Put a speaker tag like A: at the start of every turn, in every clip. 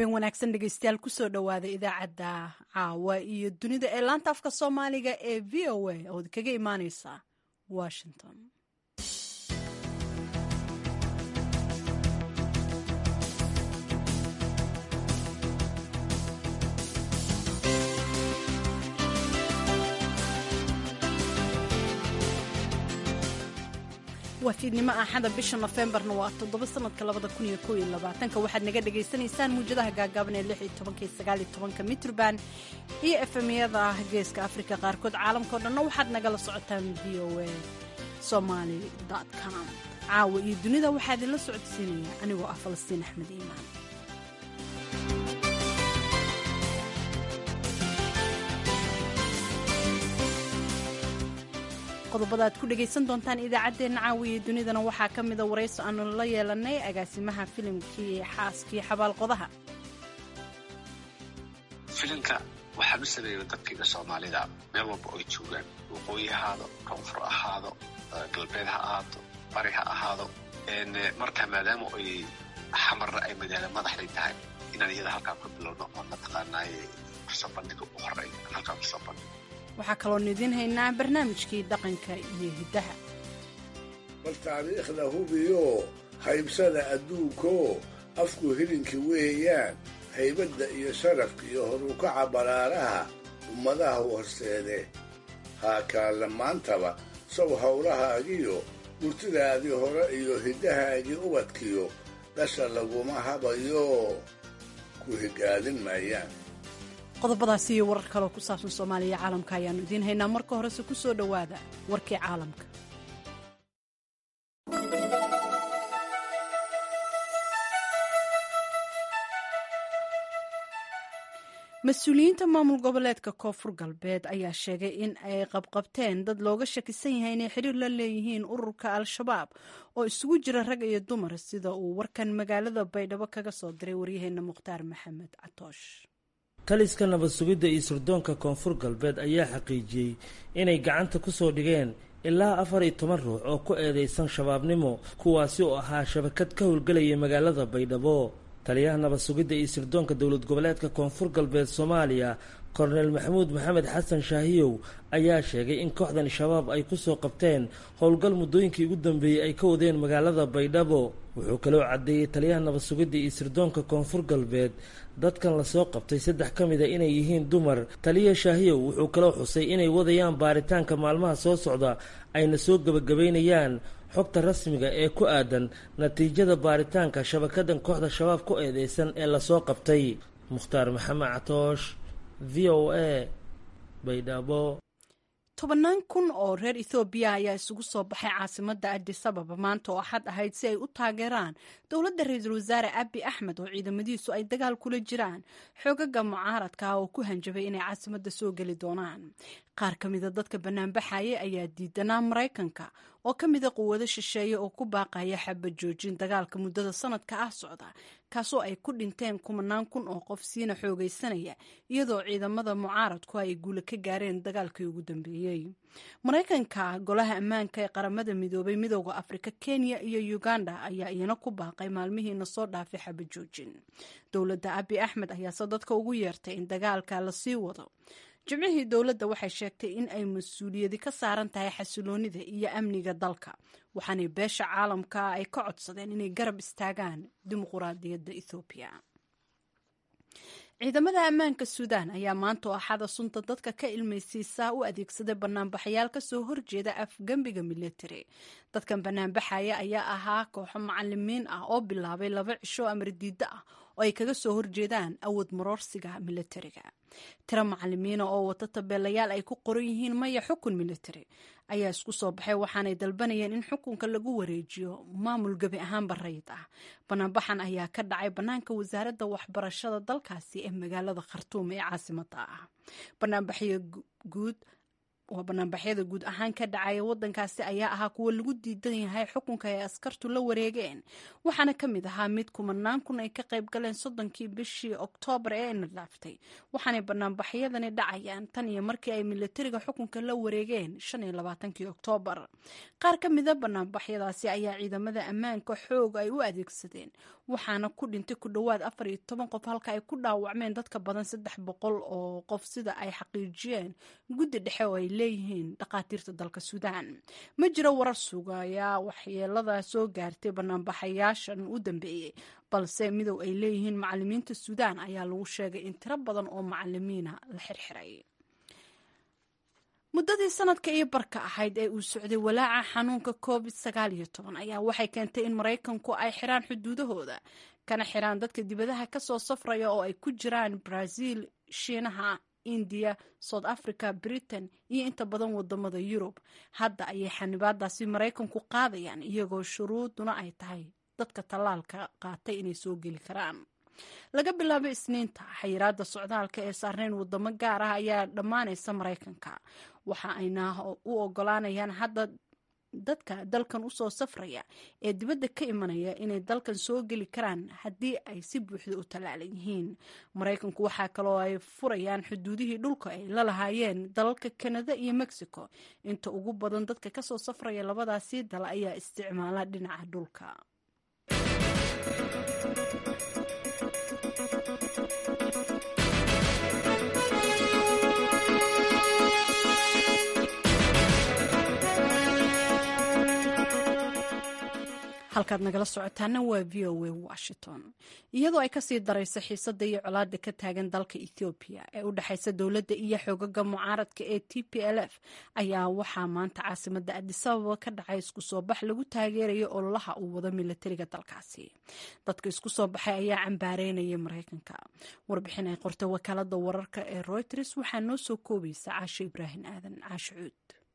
A: habeen wanaagsan dhegeystayaal kusoo dhowaada idaacadda caawa iyo dunida ee laanta afka soomaaliga ee v o a ood kaga imaaneysa washington waa fiidnimo axada bisha nofembarna waa toddoba sanadka labada kun iyo kow iyo labaatanka waxaad naga dhagaysanaysaan muwjadaha gaagaaban ee lix iyo tobanka iyo sagaal iyo tobanka mitrban iyo efemyada geeska afrika qaarkood caalamkao dhanna waxaad nagala socotaan v o a somaly com caawa iyo dunida waxaa idinla socodsiinaya anigoo ah falastiin axmed iimaan qodobada aad ku dhegaysan doontaan idaacaddeenna caawiya dunidana waxaa ka mida warayso aanu la yeelanay agaasimaha filimkii xaaskii xabaalqodaha
B: filimka waxaan u sameeyay dadkayga soomaalida meel walba oy joogaan waqooyi ha ahaado koonfur ahaado galbeed ha ahaato bari ha ahaado marka maadaama oy xamarna ay magaalo madaxday tahay inaan iyada halkaa ku bilowno oo mataqaanaaye kusoo bandhiga u horeeya halkaa kusoo bandhigo
A: waxaa kaloon idiin haynaa barnaamijkii dhaqanka iyo hiddaha
C: bal taariikhda hubiyo haybsada adduunko afku hilinka weeyaan haybadda iyo sharafka iyo horukaca baraaraha ummadaha horseede haakaalla maantaba sow howlahaagiyo murtidaadii hore iyo hiddahaagii ubadkiyo dhasha laguma habayo ku higaadin maayaan
A: qodobadaasi iyo warar kaloo ku saabsan soomaaliya caalamka ayaannu idiin haynaa marka horese ku soo dhowaada warkii caalamka mas-uuliyiinta maamul goboleedka koonfur galbeed ayaa sheegay in ay qabqabteen dad looga shakisan yahay inay xiriir la leeyihiin ururka al-shabaab oo isugu jira rag iyo dumar sida uu warkan magaalada baydhabo kaga soo diray waryaheena mukhtaar maxamed catoosh
D: taliska nabad sugidda iyo sirdoonka koonfur galbeed ayaa xaqiijiyey inay gacanta ku soo dhigeen ilaa afar iyo toban ruux oo ku eedeysan shabaabnimo kuwaasi oo ahaa shabakad ka howlgelaya magaalada baydhabo taliyaha nabad sugidda iyo sirdoonka dowlad goboleedka koonfur galbeed soomaaliya kornel maxamuud maxamed xasan shaahiyow ayaa sheegay in kooxdan shabaab ay kusoo qabteen howlgal muddooyinkii ugu dambeeyey ay ka wadeen magaalada baydhabo wuxuu kaloo caddeeyey taliyaha nabad sugidda iyo sirdoonka koonfur galbeed dadkan lasoo qabtay saddex ka mid a inay yihiin dumar taliya shaahiyow wuxuu kaloo xusay inay wadayaan baaritaanka maalmaha soo socda ayna soo gebagabaynayaan xogta rasmiga ee ku aadan natiijada baaritaanka shabakadan kooxda shabaab ku eedeysan ee lasoo qabtay mukhtaar maxamed catoosh v o a baydhabo
A: tobannaan kun oo reer ethoobiya ayaa isugu soo baxay caasimadda adis ababa maanta oo axad ahayd si ay u taageeraan dowladda ra-iisul wasaare abi axmed oo ciidamadiisu ay dagaal kula jiraan xoogaga mucaaradka ah oo ku hanjabay inay caasimadda soo geli doonaan qaar ka mida dadka banaanbaxaya ayaa diidanaa maraykanka oo ka mida quwado shisheeye oo ku baaqaya xaba joojin dagaalka muddada sanadka ah socda kaasoo ay ku dhinteen kumanaan kun oo qof siina xoogaysanaya iyadoo ciidamada mucaaradku ay guula ka gaareen dagaalkii ugu dambeeyey maraykanka golaha ammaanka ee qaramada midoobay midooda afrika kenya iyo uganda ayaa iyana ku baaqay maalmihiina soo dhaafay xaba joojin dowladda abi axmed ayaase dadka ugu yeertay in dagaalka lasii wado jimcihii dowladda waxay sheegtay in ay mas-uuliyadi ka saaran tahay xasiloonida iyo amniga dalka waxaanay beesha caalamka ay ka codsadeen inay garab istaagaan dimuquraadiyadda ethoobiya ciidamada ammaanka suudaan ayaa maanta oo axada sunta dadka ka ilmaysiisaa u adeegsaday banaanbaxayaal kasoo horjeeda afgembiga military dadkan banaanbaxaya ayaa ahaa kooxo macalimiin ah oo bilaabay laba cisho amar diiddo ah oo ay kaga soo horjeedaan awood maroorsiga militariga tiro macalimiina oo wata tabeelayaal ay ku qoran yihiin maya xukun military ayaa isku soo baxay waxaanay dalbanayeen in xukunka lagu wareejiyo maamul gebi ahaanba rayid ah banaanbaxan ayaa ka dhacay bannaanka wasaaradda waxbarashada dalkaasi ee magaalada khartuum ee caasimada ah banaanbaxyo guud waa banaanbaxyada guud ahaan ka dhacaya wadankaasi ayaa ahaa kuwo lagu diidan yahay xukunka ay askartu la wareegeen waxaana ka mid ahaa mid kumanaan kun ay ka qayb galeen soddonkii bishii oktoobar ee ayna dhaaftay waxaanay banaanbaxyadani dhacayaan tan iyo markii ay milatariga xukunka la wareegeen shan iyo labaatankii oktoobar qaar ka mida banaanbaxyadaasi ayaa ciidamada ammaanka xoog ay u adeegsadeen waxaana ku dhintay ku dhowaad afar iyo toban qof halka ay ku dhaawacmeen dadka badan saddex boqol oo qof sida ay xaqiijiyeen guddi dhexe oo ay leeyihiin dhakhaatiirta dalka suudaan ma jiro warar sugaya waxyeelada soo gaartay banaanbaxayaashan u dambeeyey balse midow ay leeyihiin macalimiinta suudaan ayaa lagu sheegay in tiro badan oo macalimiina la xirxiray muddadii sanadka iyo barka ahayd ee uu socday walaaca xanuunka covid sagaal iyo toban ayaa waxay keentay in maraykanku ay xiraan xuduudahooda kana xiraan dadka dibadaha kasoo safraya oo ay ku jiraan brazil shiinaha indiya south africa britain iyo inta badan wadamada yurub hadda ayay xanibaadaasi maraykanku qaadayaan iyagoo shuruuduna ay tahay dadka tallaalka qaatay inay soo geli karaan laga bilaabo isniinta xayiraada socdaalka ee saarneyn wadamo gaar ah ayaa dhammaanaysa maraykanka waxa ayna u ogolaanayaan hadda dadka dalkan usoo safraya ee dibadda ka imanaya inay dalkan soo geli karaan haddii ay si buuxda u tallaalan yihiin maraykanku waxaa kaloo ay furayaan xuduudihii dhulka ay la lahaayeen dalalka kanada iyo mexico inta ugu badan dadka kasoo safraya labadaasi dal ayaa isticmaala dhinaca dhulka halkaad nagala socotaana waa v o a washington iyadoo ay kasii darayso xiisada iyo colaada ka taagan dalka ethoobiya ee u dhexaysa dowladda iyo xoogaga mucaaradka ee t p l f ayaa waxaa maanta caasimada adisababa ka dhacay isku soo bax lagu taageerayo ololaha uu wado milatariga dalkaasi dadka isku soo baxay ayaa cambaareynayay maraykanka warbixin ay qortay wakaalada wararka ee reuters waxaa noo soo koobaysa caasho ibraahim aadan caasho cuud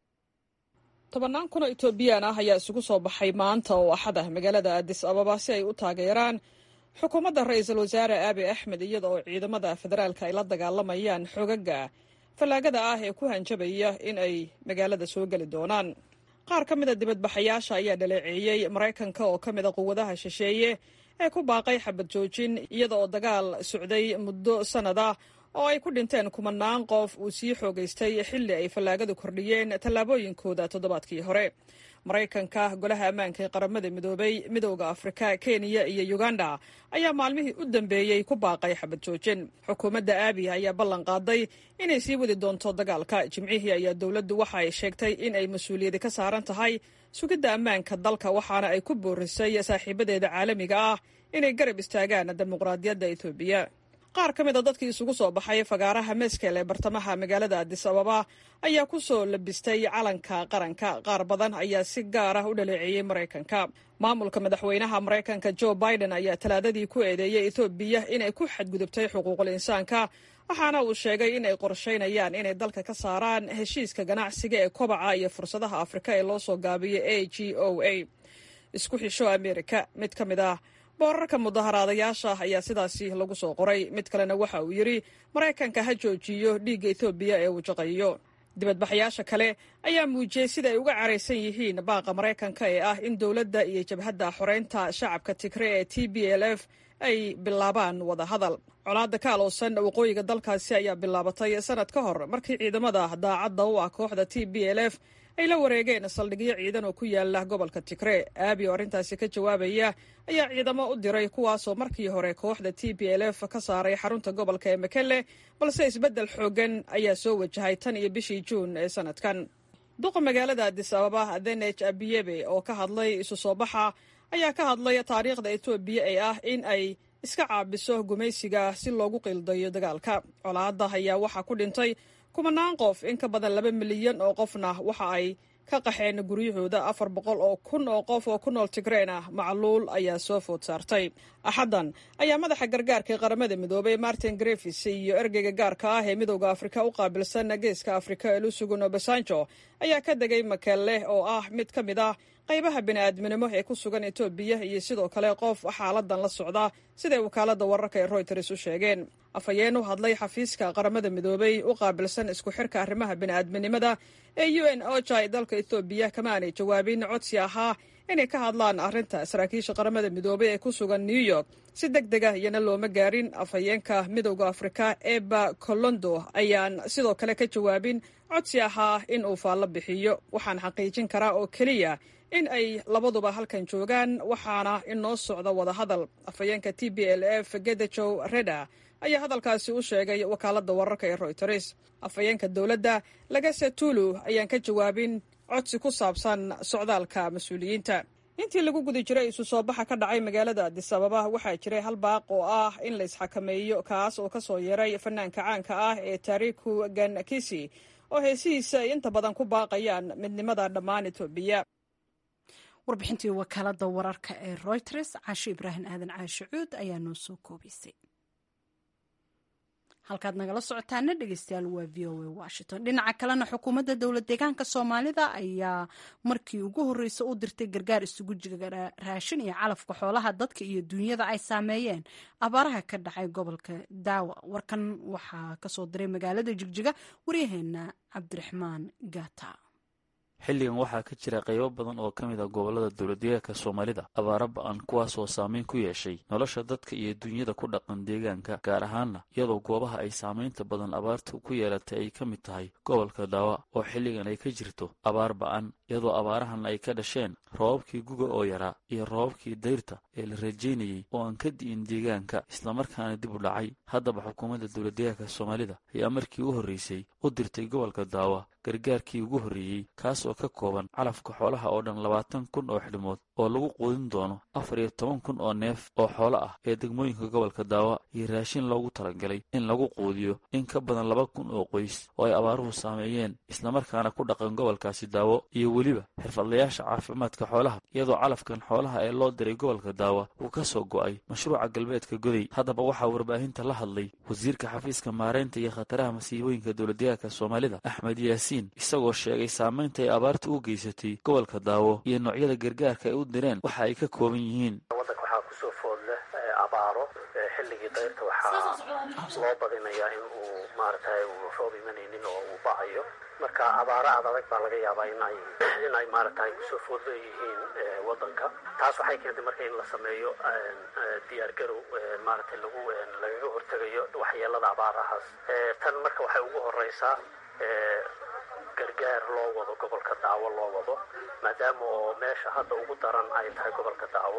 E: tobannaan kun oo etoobiyaan ah ayaa isugu soo baxay maanta oo axad ah magaalada adis ababa si ay u taageeraan xukuumadda ra-iisul wasaare aabi axmed iyada oo ciidamada federaalka ay la dagaalamayaan xogaga fallaagada ah ee ku hanjabaya in ay magaalada soo geli doonaan qaar ka mida dibadbaxayaasha ayaa dhaleeceeyey maraykanka oo ka mida quwadaha shisheeye ee ku baaqay xabad joojin iyada oo dagaal socday muddo sannada oo ay ku dhinteen kumanaan qof uu sii xoogaystay xilli ay fallaagadu kordhiyeen tallaabooyinkooda toddobaadkii hore maraykanka golaha ammaanka ee qaramada midoobay midowda afrika kenya iyo uganda ayaa maalmihii u dambeeyey ku baaqay xabad joojin xukuumadda aabi ayaa ballan qaaday inay sii wadi doonto dagaalka jimcihii ayaa dowladdu waxa ay sheegtay in ay mas-uuliyadi ka saaran tahay sugidda ammaanka dalka waxaana ay ku boorisay saaxiibadeeda caalamiga ah inay garab istaagaan dimuqraadiyadda etoobiya qaar ka mid a dadkii isugu soo baxay fagaaraha meskel ee bartamaha magaalada adis ababa ayaa ku soo labistay calanka qaranka qaar badan ayaa si gaar ah u dhaleeceeyey maraykanka maamulka madaxweynaha maraykanka jo biden ayaa talaadadii ku eedeeyey etoobiya inay ku xadgudubtay xuquuqul insaanka waxaana uu sheegay inay qorshaynayaan inay dalka ka saaraan heshiiska ganacsiga ee kobaca iyo fursadaha afrika ee loo soo gaabiyey a g o a isku xisho amerika mid ka mid ah boorarka mudaharaadayaasha ayaa sidaasi lagu soo qoray mid kalena waxa uu yidhi maraykanka ha joojiyo dhiigga etoobiya ee uu jaqayo dibadbaxayaasha kale ayaa muujiyey sida ay uga caraysan yihiin baaqa maraykanka ee ah in dowladda iyo jabhadda xoreynta shacabka tigre ee t b l f ay bilaabaan wada hadal colaadda ka aloosan waqooyiga dalkaasi ayaa bilaabatay sanad ka hor markii ciidamada daacadda u ah kooxda t b l f ay la wareegeen saldhigyo ciidan oo ku yaala gobolka tigre aabi oo arrintaasi ka jawaabaya ayaa ciidamo u diray kuwaasoo markii hore kooxda t b l f ka saaray xarunta gobolka ee makelle balse isbeddel xooggan ayaa soo wajahay tan iyo bishii juun ee sanadkan duqa magaalada adis ababa denej abiyebe oo ka hadlay isu soo baxa ayaa ka hadlay taariikhda etoobiya ee ah in ay iska caabiso gumaysiga si loogu qiildayo dagaalka colaadda ayaa waxaa ku dhintay kumanaan qof in ka badan laba milyan oo qofna waxa ay ka qaxeen guryahooda afar boqol oo kun oo qof oo ku nool tigreen ah macluul ayaa soo food saartay axaddan ayaa madaxa gargaarka ee qaramada midoobay martin grefis iyo ergeyga gaarka ah ee midowda afrika u qaabilsan geeska afrika ee lusugun obasanjo ayaa ka degay makelle oo ah mid ka mid ah qaybaha bini'aadminimo ee ku sugan etoobiya iyo sidoo kale qof xaaladan la socda siday wakaaladda wararka ee royters u sheegeen afhayeen u hadlay xafiiska qaramada midoobay u qaabilsan isku xirka arrimaha bini'aadminimada ee u n oja ee dalka etoobiya kama aanay jawaabin codsi ahaa inay ka hadlaan arrinta saraakiisha qaramada midoobay ee ku sugan new york si deg deg ah iyana looma gaarin afhayeenka midowda afrika eba colondo ayaan sidoo kale ka jawaabin codsi ahaa in uu faallo bixiyo waxaan xaqiijin karaa oo keliya in ay labaduba halkan joogaan waxaana inoo socda wadahadal afhayeenka t b l f gedajow reda ayaa hadalkaasi u sheegay wakaaladda wararka ee royters afhayeenka dowladda lagase tulu ayaan ka jawaabin codsi ku saabsan socdaalka mas-uuliyiinta intii lagu guda jiray isu soo baxa ka dhacay magaalada adis ababa waxaa jiray hal baaq oo ah in la isxakameeyo kaas oo kasoo yeeray fanaanka caanka ah ee taariku ganakisi oo heesihiisa ay inta badan ku baaqayaan midnimada dhammaan etoobiya
A: warbixintii wakaalada wararka ee royters caashe ibraahim aadan caashe cuud ayaa noo soo koobaysay halkaad nagala socotaana dhegeystayaal waa v o a washington dhinaca kalena xukuumadda dowlad deegaanka soomaalida ayaa markii ugu horreysa u dirtay gargaar isugu jira raashin iyo calafka xoolaha dadka iyo duunyada ay saameeyeen abaaraha ka dhacay gobolka daawa warkan waxaa kasoo diray magaalada jigjiga waryaheena cabdiraxmaan gaata
F: xilligan waxaa ka jira qaybo badan oo ka mid a gobollada dowladdeegaanka soomaalida abaaro ba-an kuwaasoo saameyn ku yeeshay nolosha dadka iyo dunyada ku dhaqan deegaanka gaar ahaana iyadoo goobaha ay saamaynta badan abaartu ku yeelatay ay ka mid tahay gobolka daawa oo xilligan ay ka jirto abaar ba-an iyadoo abaarahan ay ka dhasheen roobabkii guga oo yaraa iyo roobabkii dayrta ee la rajaynayey oo aan ka di'in deegaanka islamarkaana dib u dhacay haddaba xukuumadda dowladdeegaanka soomaalida ayaa markii u horreysay u dirtay gobolka daawa gargaarkii ugu horreeyey kaas oo ka kooban calafka xoolaha oo dhan labaatan kun oo xidhmood oo lagu quudin doono afar iyo toban kun oo neef oo xoolo ah ee degmooyinka gobolka daawa iyo raashin loogu talagalay in lagu quudiyo in ka badan laba kun oo qoys oo ay abaaruhu saameeyeen islamarkaana ku dhaqan gobolkaasi daawo iyo weliba xirfadlayaasha caafimaadka xoolaha iyadoo calafkan xoolaha ee loo diray gobolka daawa uu ka soo go'ay mashruuca galbeedka goday haddaba waxaa warbaahinta la hadlay wasiirka xafiiska maareynta iyo khataraha masiibooyinka dowladdeegaanka soomaalida axmed yaasiin isagoo sheegay saamaynta ay abaarta u geysatay gobolka daawo iyo noocyada gargaarka ay u direen waxa ay ka kooban yihiin
G: waddanka waxaa kusoo food leh abaaro xilligii dayrta waxaa loo badinayaa in uu maaragtay uu roob imanaynin oo uu bacayo marka abaaro aad adag baa laga yaabaa in ay in ay maaragtay kusoo food leeyihiin waddanka taas waxay keentay marka in la sameeyo diyaar garow maaragtay lagu lagaga hortegayo waxyeelada abaarahaas tan marka waxay ugu horeysaa gargaar loo wado gobolka daawo loo wado maadaama oo meesha hadda ugu daran ay tahay gobolka daawo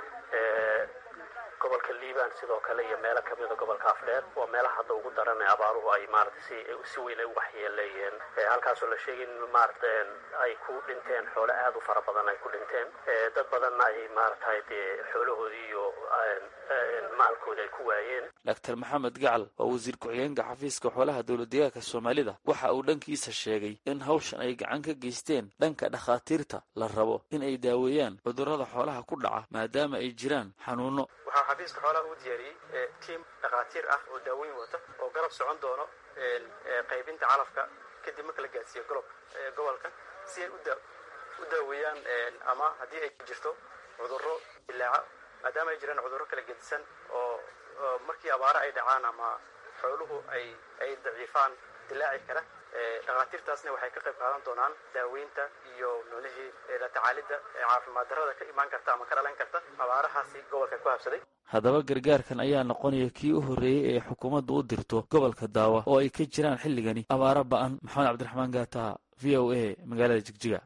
G: gobolka liibaan sidoo kale iyo meelo kamida gobolka afdheer waa meelaha hadda ugu daran ee abaaruhu ay maarata si si weyn ay u waxyeeleeyeen halkaasoo la sheegay in maarata ay ku dhinteen xoolo aada u fara badan ay ku dhinteen dad badanna ay maaragtay dee xoolahoodii iyo maalkoodi ay ku waayeen
F: doctor maxamed gacal waa wasiir ku-xigeenka xafiiska xoolaha dowladdeegaanka soomaalida waxa uu dhankiisa sheegay in hawshan ay gacan ka geysteen dhanka dhakhaatiirta la rabo in ay daaweeyaan cudurrada xoolaha ku dhaca maadaama ay jiraan xanuuno
H: waxaa xafiiska xoolaha u diyaariyey tiim dhakhaatiir ah oo daaweyn wata oo garab socon doono qaybinta calafka kadib marka la gaadsiiyo golob gobolka si ay u daaweeyaan ama haddii ay jirto cudurro dilaaca maadaama ay jiraan cudurro kala gedisan oo markii abaaro ay dhacaan ama xooluhu ay ay daciifaan dilaaci kara dhakhaatiirtaasna waxay ka qayb qaadan doonaan daaweynta iyo noolihii la tacaalidda caafimaad darrada ka imaan karta ama ka dhalan karta abaarahaasi gobolka ku habsaday
F: haddaba gargaarkan ayaa noqonaya kii u horreeyey ee xukuumaddu u dirto gobolka daawa oo ay ka jiraan xilligani abaaro ba-an maxamed cabdiraxmaan gaata v o a magaalada jigjiga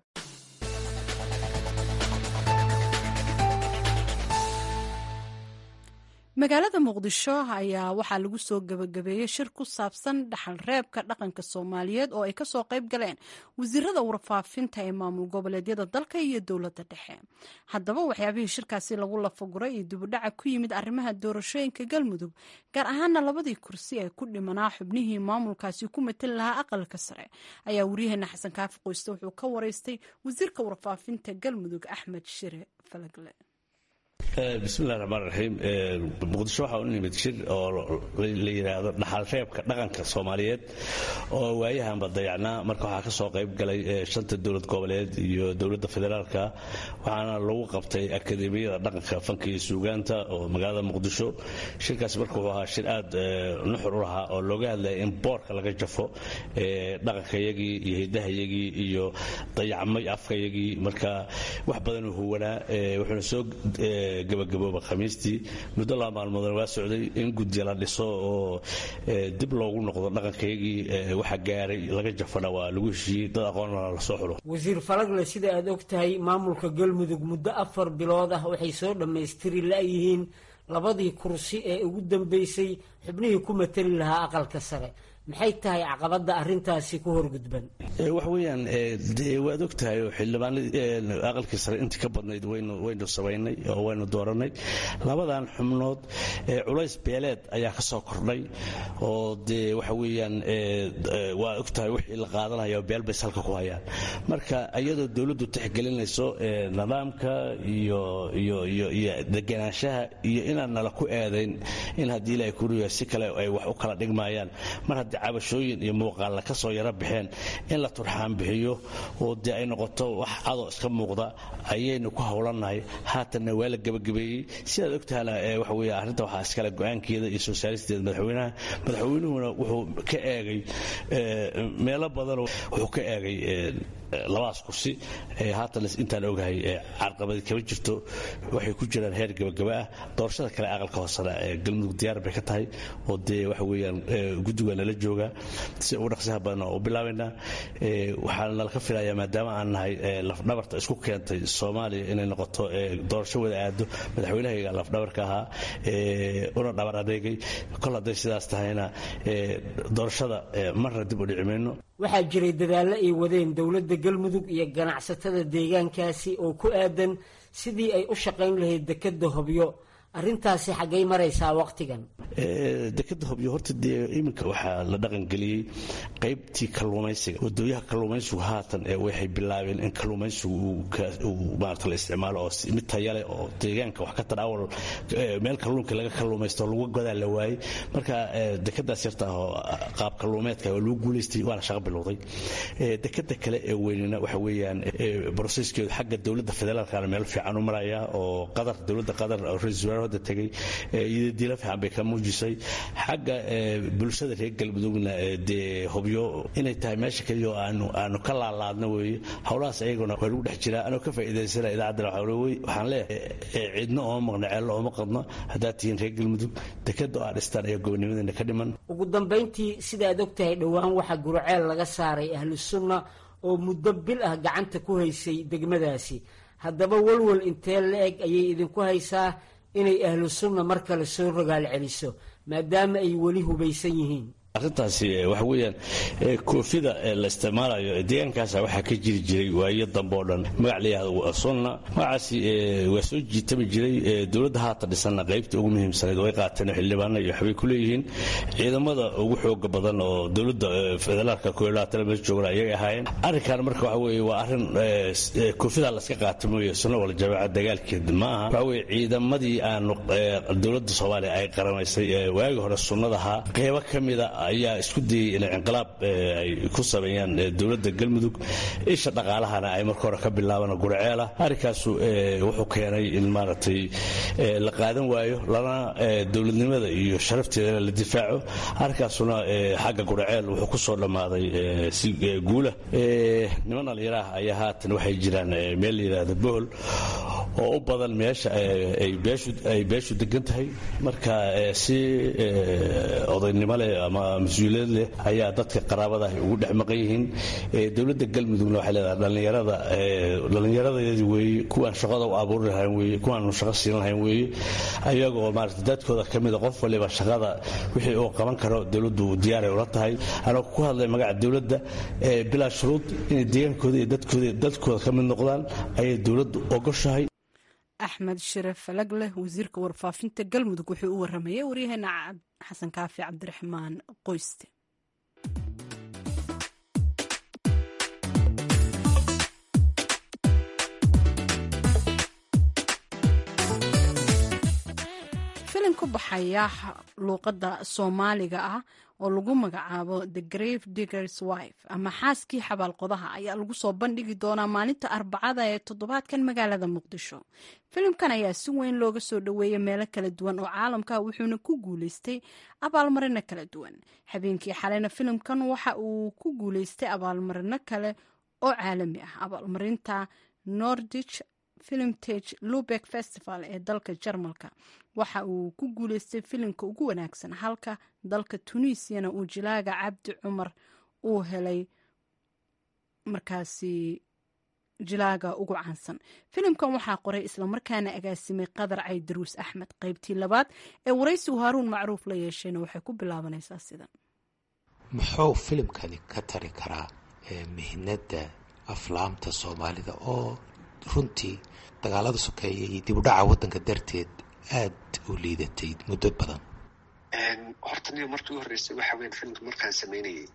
A: magaalada muqdisho ayaa waxaa lagu soo gabagabeeyey shir ku saabsan dhaxal reebka dhaqanka soomaaliyeed oo ay kasoo qayb galeen wasiirada warfaafinta ee maamul goboleedyada dalka iyo dowladda dhexe haddaba waxyaabihii shirkaasi lagu lafaguray iyo dibudhaca ku yimid arrimaha doorashooyinka galmudug gaar ahaana labadii kursi ee ku dhimanaa xubnihii maamulkaasi ku matali lahaa aqalka sare ayaa waryaheena xasan kaafi qoyste wuxuu ka wareystay wasiirka warfaafinta galmudug axmed shire falagle
I: bismillahi raxmaan raxiim muqdisho waxaa u nimid shir oo la yidhaahdo dhaxalreebka dhaqanka soomaaliyeed oo waayahanba dayacnaa marka waxaa ka soo qayb galay shanta dowlad goboleed iyo dowladda federaalka waxaana lagu qabtay akademiyada dhaqanka fanka iyo suugaanta oo magaalada muqdisho shirkaasi marka wuxuu ahaa shir aad nuxur u lahaa oo looga hadlaya in boorka laga jafo dhaqankayagii iyo hiddahayagii iyo dayacmay afkayagii marka wax badanuu huwanaa wuxuuna soo gabagabooba khamiistii muddo laba maalmoodna waa socday in guddiya la dhiso oo dib loogu noqdo dhaqankayagii waxa gaaray laga jafana waa lagu heshiiyey dad aqoonna la soo xulo
J: wasiir falagle sida aad og tahay maamulka galmudug muddo afar bilood ah waxay soo dhammaystiri la'yihiin labadii kursi ee ugu dambeysay xubnihii ku matali lahaa aqalka sare maxay tahay caqabadda arintaasi ku horgudban
I: wax weeyaan waad og tahay oo xildhibaanadii aqalkii sare intii ka badnayd waynu samaynay oo waynu dooranay labadan xubnood culays beeleed ayaa ka soo kordhay oo dee waxa weeyaan waa og tahay wixii la qaadanaya beel bays halka ku hayaan marka iyadoo dowladdu tixgelinayso nidaamka iyo iyo iyo iyo deganaanshaha iyo inaan nala ku eedayn in haddii ilaahay kuriya si kale ay wax u kala dhigmaayaan mar haddii cabashooyin iyo muuqaalla ka soo yaro baxeen in la turxaan bixiyo oo dee ay noqoto wax cadoo iska muuqda ayaynu ku howlannahay haatanna waa la gebagabeeyey sidaad ogtahana waxa weeye arrinta waxaa iskale go-aankeeda iyo soo saaristeeda madaxweynaha madaxweynuhuna wuxuu ka eegay meelo badan wuxuu ka eegay labadaas kursi haatan intaan ogahay carqabadi kama jirto waxay ku jiraan heer gabagaba ah doorashada kale aqalka hoosena galmudug diyaar bay ka tahay oo dee waxa weeyaan guddiga nala joogaa si ugu dhaqsiyaha badan u bilaabaynaa waxaana nala ka filayaa maadaama aan nahay lafdhabarta isku keentay soomaaliya inay noqoto doorasho wada aado madaxweynahayga lafdhabarka ahaa una dhabar adeegay kol hadday sidaas tahayna doorashada marna dib u dhici mayno
J: waxaa jiray dadaallo ay wadeen dowladda galmudug iyo ganacsatada deegaankaasi oo ku aadan sidii ay u shaqayn lahayd dekedda hobyo arrintaasi xaggay maraysaa wakhtigan
I: dekeda hobyo horta dee iminka waxaa la dhaqangeliyey qaybtii kalluumaysiga wadooyaha kalluumaysigu haatan waxay bilaabeen in kalluumaysigu uu maarata la isticmaalo oo mid tayale oo deegaanka wax ka tar awal meel kalluunka laga kalluumaysto lagu godaa la waayey marka dekedaas yarta ah oo qaab kalluumeedka waa lagu guulaystay waana shaqo bilowday dekeda kale ee weynina waxa weeyaan broseskeedu xagga dowladda federaalkana meel fiican u maraya oo qadar dowladda qadar oo ra-iisul wasaare hadda tegay iyadadiila fiican bay ka muujisay xagga bulshada reer galmudugna dee hobyo inay tahay meesha keliya oo aanu aanu ka laalaadno weeye howlahaas ayaguna waa lagu dhex jiraa anoo ka faa'iidaysana idaacaddana waxaan leeyahay cidna ooma maqno ceello ooma qadno haddaad tihiin reer galmudug dekeda oo aad dhistaan ayaa gobonimadeena ka dhiman
J: ugu dambayntii sidaad og tahay dhowaan waxaa gurceel laga saaray ahlu sunna oo muddo bil ah gacanta ku haysay degmadaasi haddaba walwal intee la-eg ayay idinku haysaa inay ahlu sunna mar kale soo rogaal celiso maadaama ay weli hubaysan yihiin
I: arrintaasi waxa weeyaan koofida la isticmaalayo deegaankaasa waxaa ka jiri jiray waayo dambe oo dhan magac la yihahdo sunna magacaasi waa soo jiitami jiray dowladda haatan dhisanna qaybta ugu muhiimsanayd way qaateen xildhibaana iyo waxbay ku leeyihiin ciidamada ugu xooga badan oo dowladda federaalka koolaatala meesha joogana ayay ahaayeen arrinkan marka waxa weeye waa arrin koofida laska qaata mooye sunna wala jamaaca dagaalkeed ma aha waxa weeye ciidamadii aanu dowladda soomaaliya ay qaramaysay waagi hore sunnadahaa qeybo ka mida ayaa isku dayey inay inqilaab ay ku sameeyaan dowladda galmudug isha dhaqaalahana ay marka hore ka bilaabaan gurceela arrinkaasu wuxuu keenay in maaragtay la qaadan waayo lana dowladnimada iyo sharafteedana la difaaco arrinkaasuna xagga gurceel wuxuu ku soo dhammaaday si guula niman dhalinyaraah ayaa haatan waxay jiraan meel la yidhaahdo bohol oo u badan meesha ay beeshu degan tahay marka si odaynimo leh ama mas-uuliyad leh ayaa dadka qaraabada ugu dhex maqan yihiin dowladda galmudugna waxay leedahay dhallinyarada dhallinyaradeedi weeye kuwaan shaqada u abuuri lahayn weeye kuwaanu shaqo siin lahayn weeye ayagoo maarata dadkooda ka mida qof waliba shaqada wixii uu qaban karo dowladdu diyaaray ula tahay anoo ku hadlay magaca dowladda bilaa shuruud inay deegaankooda iyo dadkooda dadkooda ka mid noqdaan ayay dowladdu ogoshahay
A: axmed sharaf falagleh wasiirka warfaafinta galmudug wuxuu u waramayay waryaheena xasan kaafi cabdiraxmaan qoyste ku baxaya luuqadda soomaaliga ah oo lagu magacaabo the grave diggers wife ama xaaskii xabaalqodaha ayaa lagu soo bandhigi doonaa maalinta arbacada ee toddobaadkan magaalada muqdisho filimkan ayaa si weyn looga soo dhoweeyay meelo kala duwan oo caalamka wuxuuna ku guuleystay abaalmarino kala duwan habeenkii xaleyna filimkan waxa uu ku guuleystay abaalmarino kale oo caalami ah abaalmarinta nordich filimtage lubek festival ee dalka jarmalka waxa uu ku guuleystay filimka ugu wanaagsan halka dalka tunisiana uu jilaaga cabdi cumar uu helay markaasi jilaaga ugu caansan filimkan waxaa qoray islamarkaana agaasimay qadar caydaruus axmed qaybtii labaad ee waraysigu haaruun macruuf la yeeshayna waxay ku bilaabanaysaa sidan
K: muxuu filimkani ka tari karaa mihnada aflaamta soomaalida oo runtii dagaalada sokeeya iyo dib u dhaca waddanka darteed aada u liidatay muddo badan
B: horta niga markii u horreysay waxa weyan filimka markaan sameynayay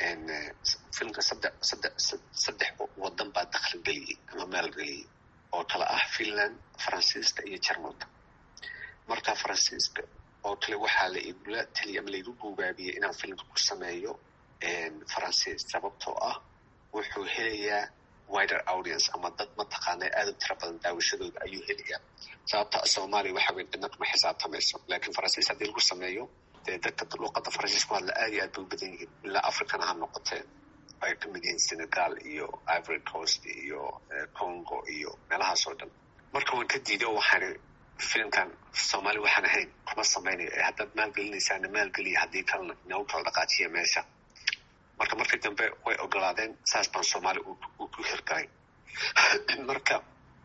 B: filimka saddex saddex saddex waddan baa dakhli geliyey ama maalgeliyey oo kale ah finland faransiiska iyo jarmalka marka faransiiska oo kale waxaa la igula teliya ama laigu guubaabiyey inaan filimka ku sameeyo faransiis sababtoo ah wuxuu helayaa wider audience ama dad mataqaana aada u tira badan daawashadooda ayuu helayaa sababta soomaaliya waxa weyn cidna kuma xisaabtamayso laakiin faransiis haddii lagu sameeyo dee dadka luuqadda faransiis ku hadla aad iyo aad bay u badan yihiin ilaa africana ha noqotee ay ka mid yihiin senegal iyo ivory coast iyo congo iyo meelahaas oo dhan marka waan ka diiday oo waxaan filimkan soomaali waxaan ahayn kuma samaynayo ee haddaad maalgelinaysaana maalgeliya haddii kalena inagu kala dhaqaajiya meesha marka markii dambe way ogolaadeen saas baan soomaali uu ku hirgalay marka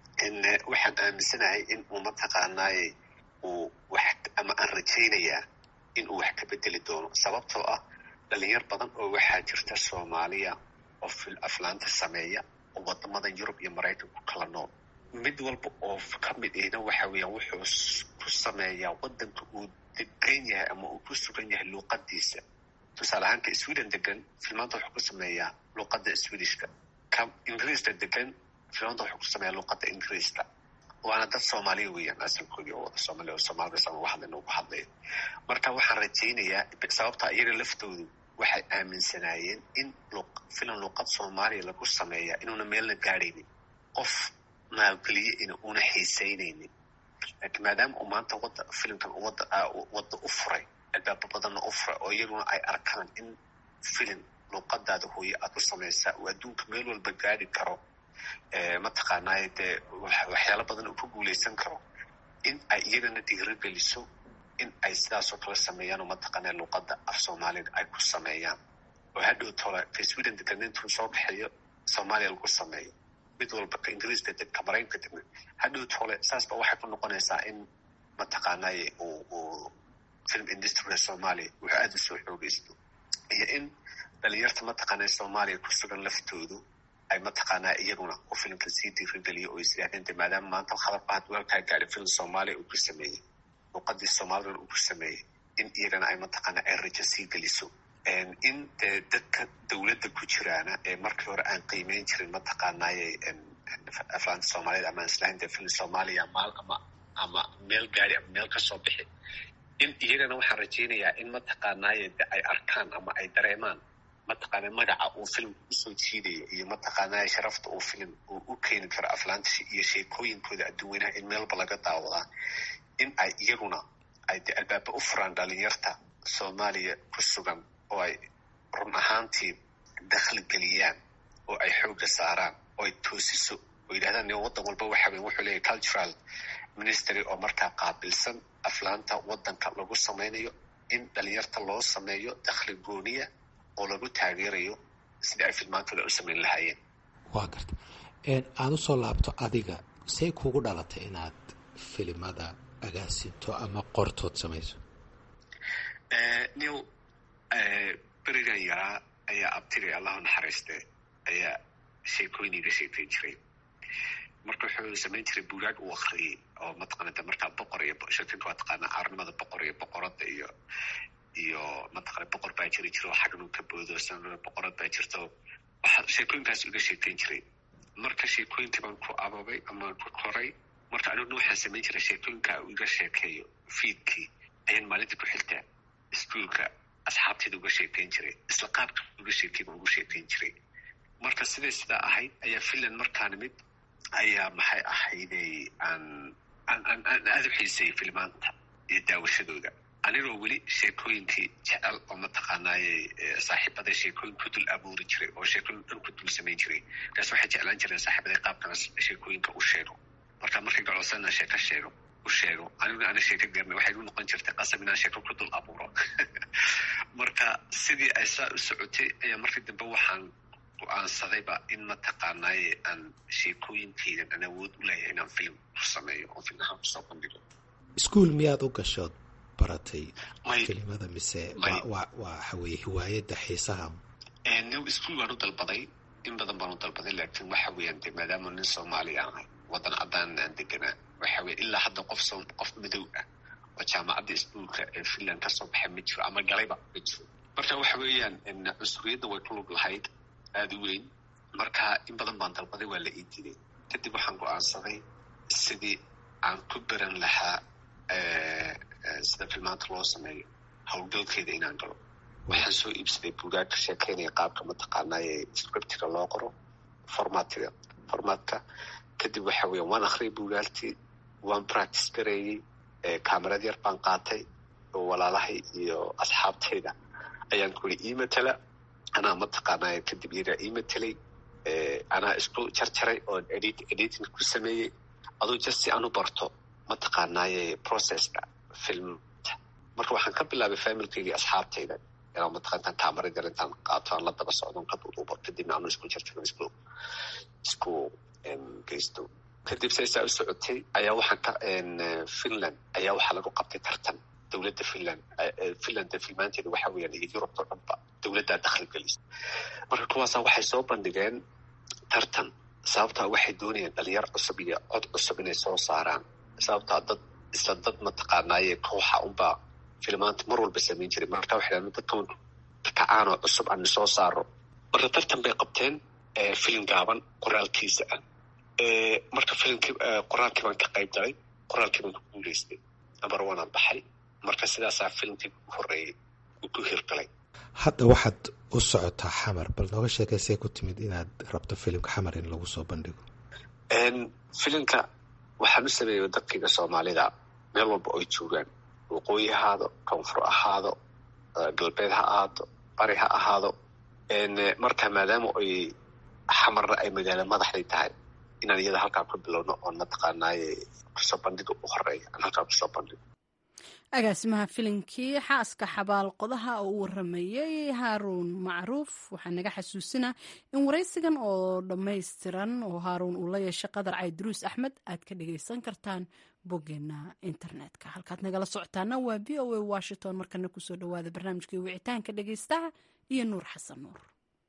B: waxaan aaminsanahay in uu mataqaanaaye uu wax ama aan rajaynayaa in uu wax ka bedeli doono sababtoo ah dhalinyar badan oo waxaa jirta soomaaliya oo aflaanta sameeya oo wadamadan yurub iyo maraykan ku kala nool mid walba oo ka mid ihna waxa weeyaan wuxuu ku sameeyaa waddanka uu degan yahay ama uu ku sugan yahay luuqadiisa tusaale ahaanka sweden degan filmaanta wuxuu ku sameeyaa luuqadda swedishka ka ingiriiska degan filmaanta wuxuu ku sameeyaa luuqadda ingiriiska waana dad soomaaliya weeyaan asalkoodii oo wada soomaaliya oo soomaalida sama waxadlayna ugu hadlaya marka waxaan rajaynayaa sababta iyaga laftoodu waxay aaminsanaayeen in filim luuqad soomaaliya lagu sameeya inuuna meelna gaadhaynin qof maalgeliye ina una xiisaynaynin laakiin maadaama uu maanta wada filimkan wada wadda u furay albaabo badanna u furay oo iyaguna ay arkaan in filim luuqadaada hooye aad u samaysaa uu adduunka meel walba gaadhi karo mataqaanaaye dee waxyaalo badan uu ku guuleysan karo in ay iyagana dhiirigeliso in ay sidaasoo kale sameeyaan oo mataqaanaa luuqadda af soomaaliga ay ku sameeyaan oo hadhow tole ka sweden degan intuu soo kaxeeyo soomaaliya lagu sameeyo mid walba ka ingiriiska deg ka maraykanka degna hadhow tole saasba waxay ku noqonaysaa in mataqaanaaye uu uu film industryga soomaaliya wuxuu aada usoo xoogeysto iyo in dhalinyarta mataqaanaa soomaaliya ku sugan laftoodu ay mataqaanaa iyaguna u filimka sii diirigeliyo oo isdhahdeen de maadaama maanta khabarba had weelkaa gaadhay film soomaaliya uu ku sameeyey luuqadii soomalidan uu ku sameeyey in iyagana ay mataqaanaa ay rajo sii geliso in dee dadka dowladda ku jiraana ee markii hore aan qiimeyn jirin mataqaanaaye aflaanta soomaaliyed ama islahayn dee film soomaaliya maal ama ama meel gaadi ama meel kasoo bixi in iyagana waxaan rajaynayaa in mataqaanaaye de ay arkaan ama ay dareemaan mataqaana magaca uu filimka usoo jiidayo iyo mataqaanaa sharafta uu filim uu u keeni karo aflaanta iyo sheekooyinkooda adduunweynaha in meelba laga daawadaa in ay iyaguna ay de albaaba u furaan dhalinyarta soomaaliya ku sugan oo ay run ahaantii dakhli geliyaan oo ay xoogga saaraan oo ay toosiso oo yidhahdaan ne waddan walba waxa weyn wuxuu leeyahy cultural ministry oo markaa qaabilsan aflaanta waddanka lagu samaynayo in dhalinyarta loo sameeyo dakhli gooniya oo lagu taageerayo sidii ay filmaantooda u samayn lahaayeen
K: waa garta aan usoo laabto adiga say kugu dhalatay inaad filimada agaasinto ama qortood samayso
B: new berigan yaraa ayaa abtigay allahu naxariiste ayaa sheekooyin iga sheekayn jiray marka wuxuu samayn jiray buugaag uu akriyey oo mataqaanata markaa boqor iyo sheekinka waa taqaanaa caarnimada boqor iyo boqorada iyo iyo mataqana boqor baa jiri jiro xagnu ka boodo sanada boqorad baa jirto waxaa sheekooyinkaas iga sheekayn jiray marka sheekooyinkii baan ku ababay ama ku koray marka aniguna waxaan samayn jiray sheekooyinka uu iga sheekeeyo fiidkii ayaan maalinta ku xigtaa iskuolka asxaabteeda uga sheekayn jiray isla qaabka uga sheekayba ugu sheekayn jiray marka siday sidaa ahayd ayaa finland markaan mid ayaa maxay ahayday aan aan aan aan aada u xiisayay filmaanta iyo daawashadooda anigoo weli sheekooyinkii jecel oo mataqaanaaye saaxiibaday sheekooyin ku dul abuuri jiray oo sheekooyin dhan ku dul samayn jiray markaas waxay jeclaan jireen saaxiibaday qaabkana sheekooyinka u sheego marka markay gacosana sheeko sheego u sheego aniguna ana sheeko garnay waxay u noqon jirtay qasab inaan sheeko ku dul abuuro marka sidii ay saa u socotay ayaa markii dambe waxaan go-aansadayba in mataqaanaaye aan sheekooyinkaydan aan awood u leeyahay inaan film ku sameeyo oo filmahaan kusoo bandhigo
K: iskuol miyaad u gashood baratay kelimada mise waa waxa weeye hiwaayadda xiisaha
B: new iskuol baan u dalbaday in badan baan u dalbaday laakiin waxa weeyaan de maadaama nin soomaaliya ahay waddan caddaan aan deganaa waxa weye ilaa hadda qof soo qof madow ah oo jaamacadda iskuolka ee finland kasoo baxay ma jiro ama galayba ma jiro marka waxa weeyaan cunsuriyadda way ku lug lahayd aada u weyn marka in badan baan dalbaday waa la ii diiday kadib waxaan go-aansaday sidii aan ku beran lahaa sida filmaanta loo sameeyo howlgalkeeda inaan galo waxaan soo iibsaday buugaag ka sheekeynaya qaabka mataqaanaaye scriptiga loo qoro formatiga formatka kadib waxa weya waan akriyay buugaagtii waan practice gareeyey camerad yar baan qaatay oo walaalahay iyo asxaabtayda ayaan kuli ii matala anaa mataqaanaaye kadib iyagaa ii matelay anaa isku jarjaray oon edit editing ku sameeyey aduu just si aan u barto mataqaanaaye processka filmta marka waxaan ka bilaabay familkaygii asxaabtayda inaan mataqaantaan kamarad yar intaan qaato aan la daba socdon ka duuduubo kadibna aanu isku jarjaro isku isku geysto kadib saysaa u socotay ayaa waxaan ka finland ayaa waxaa lagu qabtay tartan dowladda finland finland filmaanteeda waxa weeyaan iyo yurubta o dhanba dowladdaa dakhli gelisa marka kuwaasa waxay soo bandhigeen tartan sababtaa waxay doonayeen dhalinyar cusub iyo cod cusub inay soo saaraan sababtaa dad isla dad mataqaanaaye kooxa unbaa filmaanta mar walba samayn jiray marka waxay dhahan dadkan kacaanoo cusub aan soo saaro marka tartan bay qabteen filim gaaban qoraalkiisa ah marka filimkii qoraalkii baan ka qayb galay qoraalkii baan ku guuleystay number one aan baxay marka sidaasaa filimkii ugu horreeyey uu ku hirgalay
K: hadda waxaad u socotaa xamar bal nooga sheekaysee ku timid inaad rabto filimka xamar in lagu soo bandhigo
B: filimka waxaan u sameeyay dadkayga soomaalida meel walba oy joogaan waqooyi ahaado koonfur ahaado galbeed ha ahaato bari ha ahaado marka maadaama oy xamarna ay magaalo madaxday tahay inaan iyada halkaa ku bilowno oon mataqaanaaye kusoo bandhiga u horeeya aan halkaa kusoo bandhigo
A: agaasimaha filinkii xaaska xabaal qodaha oo u waramayey haaruun macruuf waxaa naga xasuusinaa in waraysigan oo dhammaystiran oo haaruun uu la yeeshay qadar cayduruus axmed aad ka dhagaysan kartaan boggeena internetka halkaad nagala socotaana waa v o a washington markana kusoo dhawaada barnaamijkii wicitaanka dhagaystaha iyo nuur xasan nuur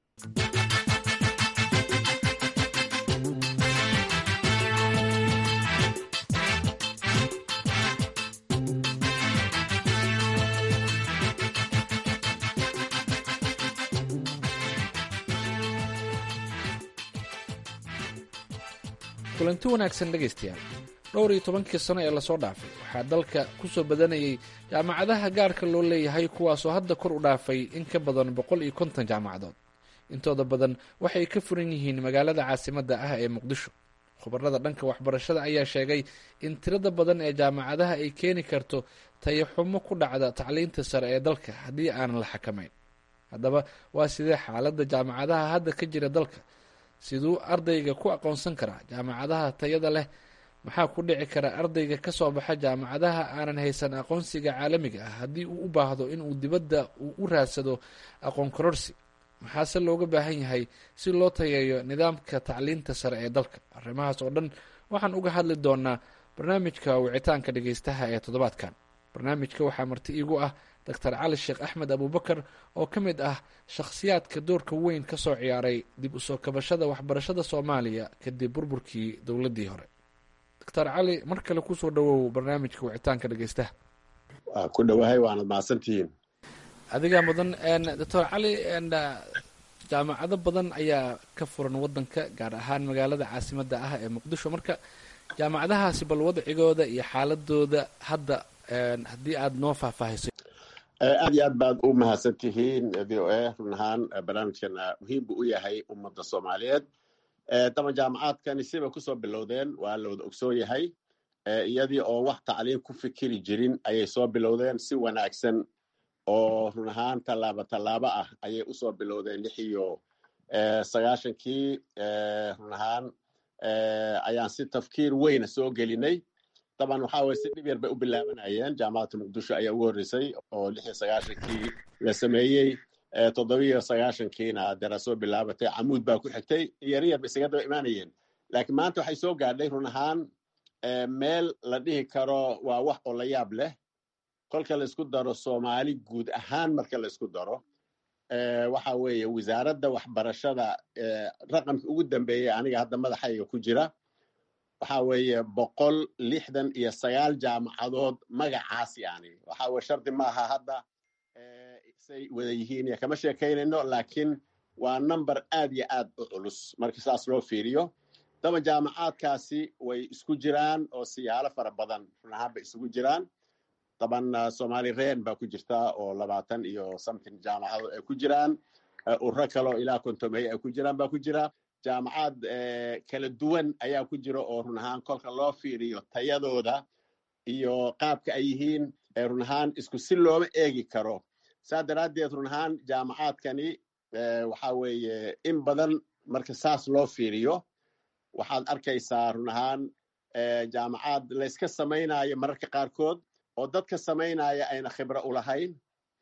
L: kulanti wanaagsan dhegaystayaal dhowr iyo tobankii sano ee lasoo dhaafay waxaa dalka ku soo badanayay jaamacadaha gaarka loo leeyahay kuwaasoo hadda kor u dhaafay in ka badan boqol iyo konton jaamacadood intooda badan waxay ka furan yihiin magaalada caasimadda ah ee muqdisho khubarada dhanka waxbarashada ayaa sheegay in tirada badan ee jaamacadaha ay keeni karto tayaxumo ku dhacda tacliinta sare ee dalka haddii aanan la xakamayn haddaba waa sidee xaaladda jaamacadaha hadda ka jira dalka siduu ardayga ku aqoonsan karaa jaamacadaha tayada leh maxaa ku dhici kara ardayga ka soo baxa jaamacadaha aanan haysan aqoonsiga caalamiga ah haddii uu u baahdo inuu dibadda uu u raadsado aqoon kororsi maxaase looga baahan yahay si loo tayeeyo nidaamka tacliinta sare ee dalka arrimahaas oo dhan waxaan uga hadli doonaa barnaamijka wicitaanka dhagaystaha ee toddobaadkan barnaamijka waxaa marti iigu ah doctor cali sheekh axmed abubakar oo ka mid ah shakhsiyaadka doorka weyn ka soo ciyaaray dib usoo kabashada waxbarashada soomaaliya kadib burburkii dowladdii hore doctor cali mar kale kusoo dhawow barnaamijka wicitaanka dhagaystaha
M: waa ku dhowahay waanad mahadsantihiin
L: adigaa mudan doctor cali jaamacado badan ayaa ka furan wadanka gaar ahaan magaalada caasimadda ah ee muqdisho marka jaamacadahaasi bal wadcigooda iyo xaaladooda hadda haddii aad noo faahfaahiso
M: aad iyo aad baad u mahadsan tihiin v o a run ahaan barnaamijkan muhiim buu u yahay ummadda soomaaliyeed daban jaamacaadkani sibay kusoo bilowdeen waa la wada ogsoon yahay iyadii oo wax tacliim ku fikiri jirin ayay soo bilowdeen si wanaagsan oo run ahaan tallaabo tallaabo ah ayay usoo bilowdeen lix iyo sagaashankii run ahaan ayaan si tafkiir weyna soo gelinay daban waxa weye si dhib yar bay u bilaabanayeen jaamacadda muqdisho ayaa ugu horreysay oo lix iyo sagaashankii la sameeyey toddobiyo sagaashankiina dera soo bilaabatay camuud baa ku xigtay yaryar ba isaga daba imaanayeen laakiin maanta waxay soo gaadhay run ahaan meel la dhihi karo waa wax oo la yaab leh kolka laysku daro soomaali guud ahaan marka laysku daro waxa weeye wasaaradda waxbarashada raqamka ugu dambeeyey aniga hadda madaxayga ku jira waxa weeye boqol lixdan iyo sagaal jaamacadood magacaas yani waxa weye shardi maaha hadda say wada yihiin iyo kama sheekaynayno laakiin waa number aad iyo aad u culus marka saas loo fiiriyo daba jaamacaadkaasi way isku jiraan oo siyaalo fara badan run ahaan bay isugu jiraan daban somali ren baa ku jirta oo labaatan iyo something jaamacadood ay ku jiraan urro kaleo ilaa kontomey ay ku jiraan baa ku jira jaamacaad kala duwan ayaa ku jira oo run ahaan kolka loo fiiriyo tayadooda iyo qaabka ay yihiin run ahaan isku si looma eegi karo saa daraaddeed run ahaan jaamacaadkani waxa weeye in badan marka saas loo fiiriyo waxaad arkaysaa run ahaan jaamacaad layska samaynayo mararka qaarkood oo dadka samaynaya ayna khibro u lahayn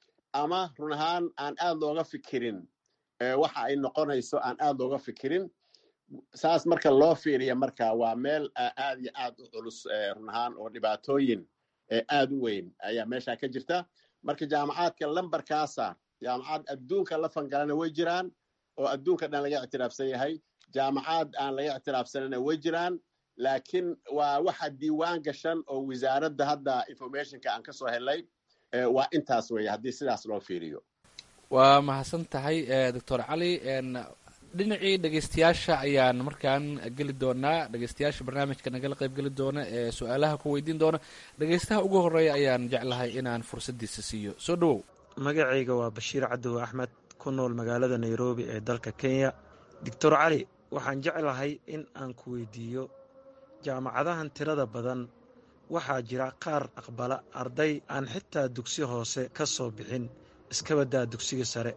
M: ama run ahaan aan aad looga fikirin waxa ay noqonayso aan aad looga fikirin saas marka loo fiiriya marka waa meel aad iyo aad u culus run ahaan oo dhibaatooyin aad u weyn ayaa meesha ka jirta marka jaamacaadka lambarkaasa jaamacad adduunka la fangalana way jiraan oo adduunka dhan laga ictiraafsan yahay jaamacaad aan laga ictiraafsanana way jiraan laakiin waa waxa diiwaan gashan oo wasaaradda hadda informationka aan ka soo helay waa intaas weeye haddii sidaas loo fiiriyo
L: waa mahadsan tahay doctor cali dhinacii dhegeystayaasha ayaan markaan geli doonaa dhegeystayaasha barnaamijka nagala qayb geli doona ee su-aalaha ku weydiin doona dhegeystaha ugu horeeya ayaan jeclahay inaan fursaddiisa siiyo soo dhowow
N: magacayga waa bashiir cadow axmed ku nool magaalada nairobi ee dalka kenya doctor cali waxaan jeclahay in aan ku weydiiyo jaamacadahan tirada badan waxaa jira qaar aqbala arday aan xitaa dugsi hoose ka soo bixin iska baddaa dugsiga sare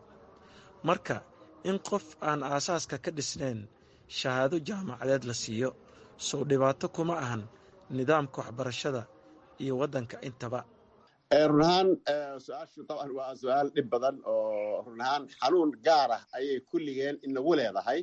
N: marka in qof aan aasaaska ka dhisnayn shahaado jaamacadeed la siiyo sow dhibaato kuma ahan nidaamka waxbarashada iyo waddanka intaba
M: run ahaan su-aashu taban waa su-aal dhib badan oo run ahaan xanuun gaar ah ayay kulligeen inagu leedahay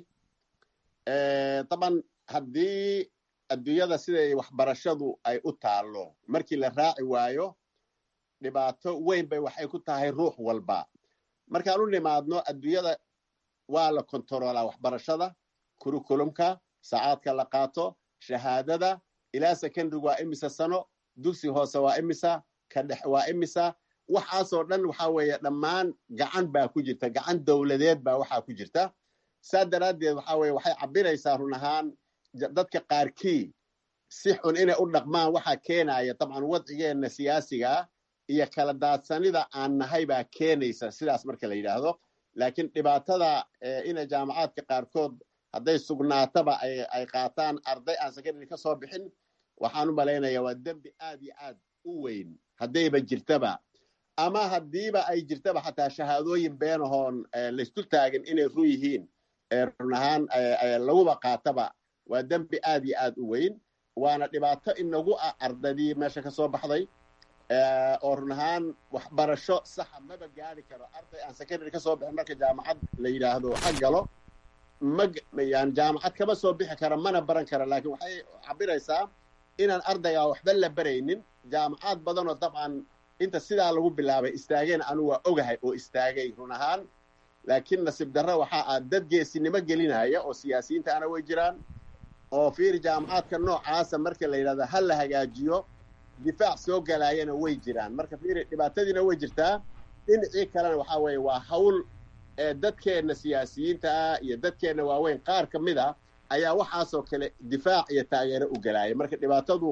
M: taban haddii adduunyada siday waxbarashadu ay u taallo markii la raaci waayo dhibaato weyn bay waxay ku tahay ruux walba markaan u nimaadno adduunyada waa la kontaroolaa waxbarashada kurikulumka saacaadka la qaato shahaadada ilaa secondary waa imisa sano dugsi hoose waa imisa ka dhex waa imisa waxaasoo dhan waxa weeye dhammaan gacan baa ku jirta gacan dowladeed baa waxaa ku jirta saa daraaddeed waxa weye waxay cabiraysaa run ahaan dadka qaarkii si xun inay u dhaqmaan waxaa keenaya dabcan wadcigeenna siyaasigaa iyo kala daadsanida aan nahay baa keenaysa sidaas marka la yidhaahdo laakiin dhibaatada inay jaamacaadka qaarkood hadday sugnaataba ay qaataan arday aan secondary ka soo bixin waxaan u malaynaya waa dembi aad iyo aad u weyn haddayba jirtaba ama haddiiba ay jirtaba xataa shahaadooyin beenahoon laysdul taagin inay run yihiin run ahaan laguba qaataba waa dembi aad iyo aad u weyn waana dhibaato inagu ah ardadii meesha ka soo baxday oo run ahaan waxbarasho saxa maba gaari karo arday aan secondary ka soo bixin marka jaamacad la yidhaahdo ha galo yani jaamacad kama soo bixi kara mana baran kara laakiin waxay cabiraysaa inaan ardaygaa waxba la baraynin jaamacaad badanoo dabcan inta sidaa lagu bilaabay istaageen anu waa ogahay oo istaagay run ahaan laakiin nasiib darra waxaa ah dad geesinimo gelinaya oo siyaasiyiinta ana way jiraan oo fiiri jaamacaadka noocaasa marka la yidhahdo ha la hagaajiyo difaac soo galaayana way jiraan marka fiiri dhibaatadiina way jirtaa dhinacii kalena waxaa weeye waa hawl dadkeenna siyaasiyiinta ah iyo dadkeenna waaweyn qaar ka mid a ayaa waxaasoo kale difaac iyo taageero u galaaya marka dhibaatadu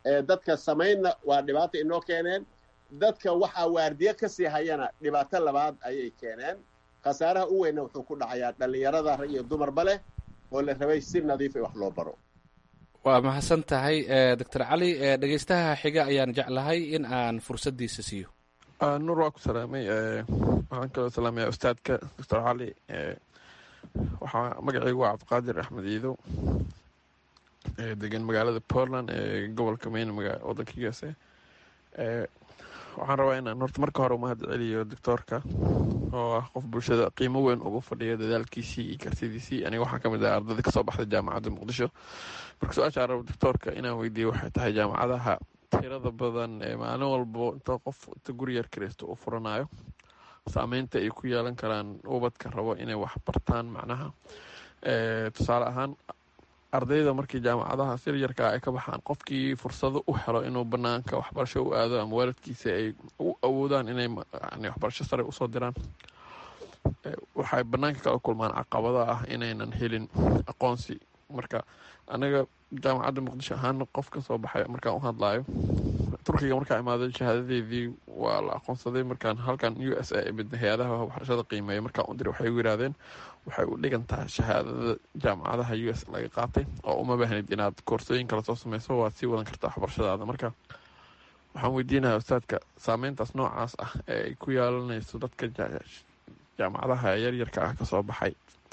M: dadka samaynna waa dhibaato inoo keeneen dadka waxaa waardiye ka sii hayana dhibaato labaad ayay keeneen khasaaraha u weynna wuxuu ku dhacayaa dhallinyarada rag iyo dumarba leh oo la rabay si nadiif ay wax loo baro
L: waa mahadsan tahay doctor cali dhegeystaha xiga ayaan jeclahay in aan fursaddiisa siiyo
O: nuur waa ku salaamay waxaan kaloo salaamaya ustaadka doctor cali waxaa magacaygu waa cabdiqaadir axmed iidow degan magaalada portland ee gobolka mayn wadanka u s a waxaan rabaa inaan horta marka hore umahad celiyo doctoorka oo ah qof bulshada qiimo weyn ugu fadhiya dadaalkiisii iyo kartidiisii aniga waxaan kamid ah ardayda kasoo baxday jaamacadda muqdisho marka su-aasha rabo doctoorka inaan weydiiyo waxay tahay jaamacadaha tirada badan ee maalin walbo inta qof inta guri yar kireysto uu furanayo saameynta ay ku yeelan karaan ubadka rabo inay wax bartaan macnaha tusaale ahaan ardayda markii jaamacadahaas yaryarkaa ay ka baxaan qofkii fursado u helo inuu banaanka waxbarasho u aado ama waalidkiisa ay u awoodaan inay waxbarasho sare usoo diraan waxay banaanka kala kulmaan caqabada ah inaynan helin aqoonsi marka anaga jaamacadda muqdisho ahaan qof ka soo baxay markaan u hadlayo turkiga markaa imaaday shahaadadeedii waa la aqoonsaday markaan halkan u s a mid hay-adaha waxbarashada qiimeeya markaan u diray waxay u yidhaahdeen waxay u dhigantahay shahaadada jaamacadaha u s laga qaatay oo uma baahnid inaad koorsooyin kala soo sameyso waad sii wadan kartaa waxbarashadaada marka waxaan weydiinayaa ustaadka saameyntaas noocaas ah ee ay ku yeelanayso dadka jaamacadaha yaryarka ah kasoo baxay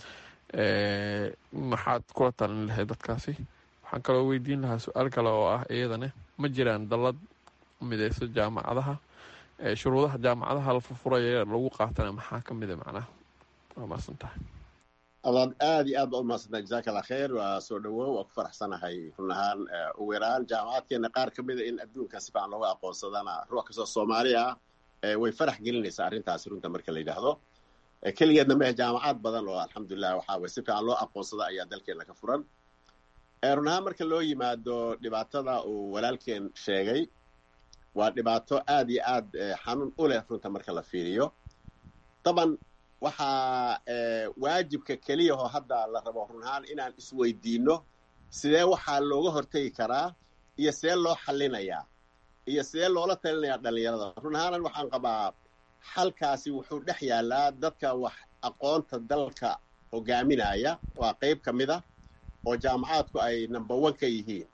O: maxaad kula talin lahayd dadkaasi waxaan kaloo weydiin lahaa su-aal kale oo ah iyadane ma jiraan dallad mideyso jaamacadaha shuruudaha jaamacadaha la furfuraya lagu qaatana maxaa ka mida macnaha waa maasan tahay
M: adaad aada iyo aad baa u mahadsantaa jazaaka allah khayr waa soo dhawow waa ku faraxsanahay run ahaan ugu yaraan jaamacadkeena qaar ka mida in adduunka si fiican looga aqoonsadana ruux kastoo soomaali ah way farax gelinaysaa arrintaasi runta marka la yidhaahdo keligeedna mehe jaamacad badan oo alxamdulilah waxaa way si fiican loo aqoonsada ayaa dalkeena ka furan run ahaan marka loo yimaado dhibaatada uu walaalkeen sheegay waa dhibaato aad iyo aad xanuun u leh runta marka la fiiriyo daban waxaa waajibka keliyahoo hadda la rabo run ahaan inaan isweydiinno sidee waxaa looga hortegi karaa iyo sidee loo xallinayaa iyo sidee loola talinayaa dhallinyarada run ahaanan waxaan qabaa xalkaasi wuxuu dhex yaallaa dadka wax aqoonta dalka hogaaminaya waa qayb ka mid a oo jaamacaadku ay number one ka yihiin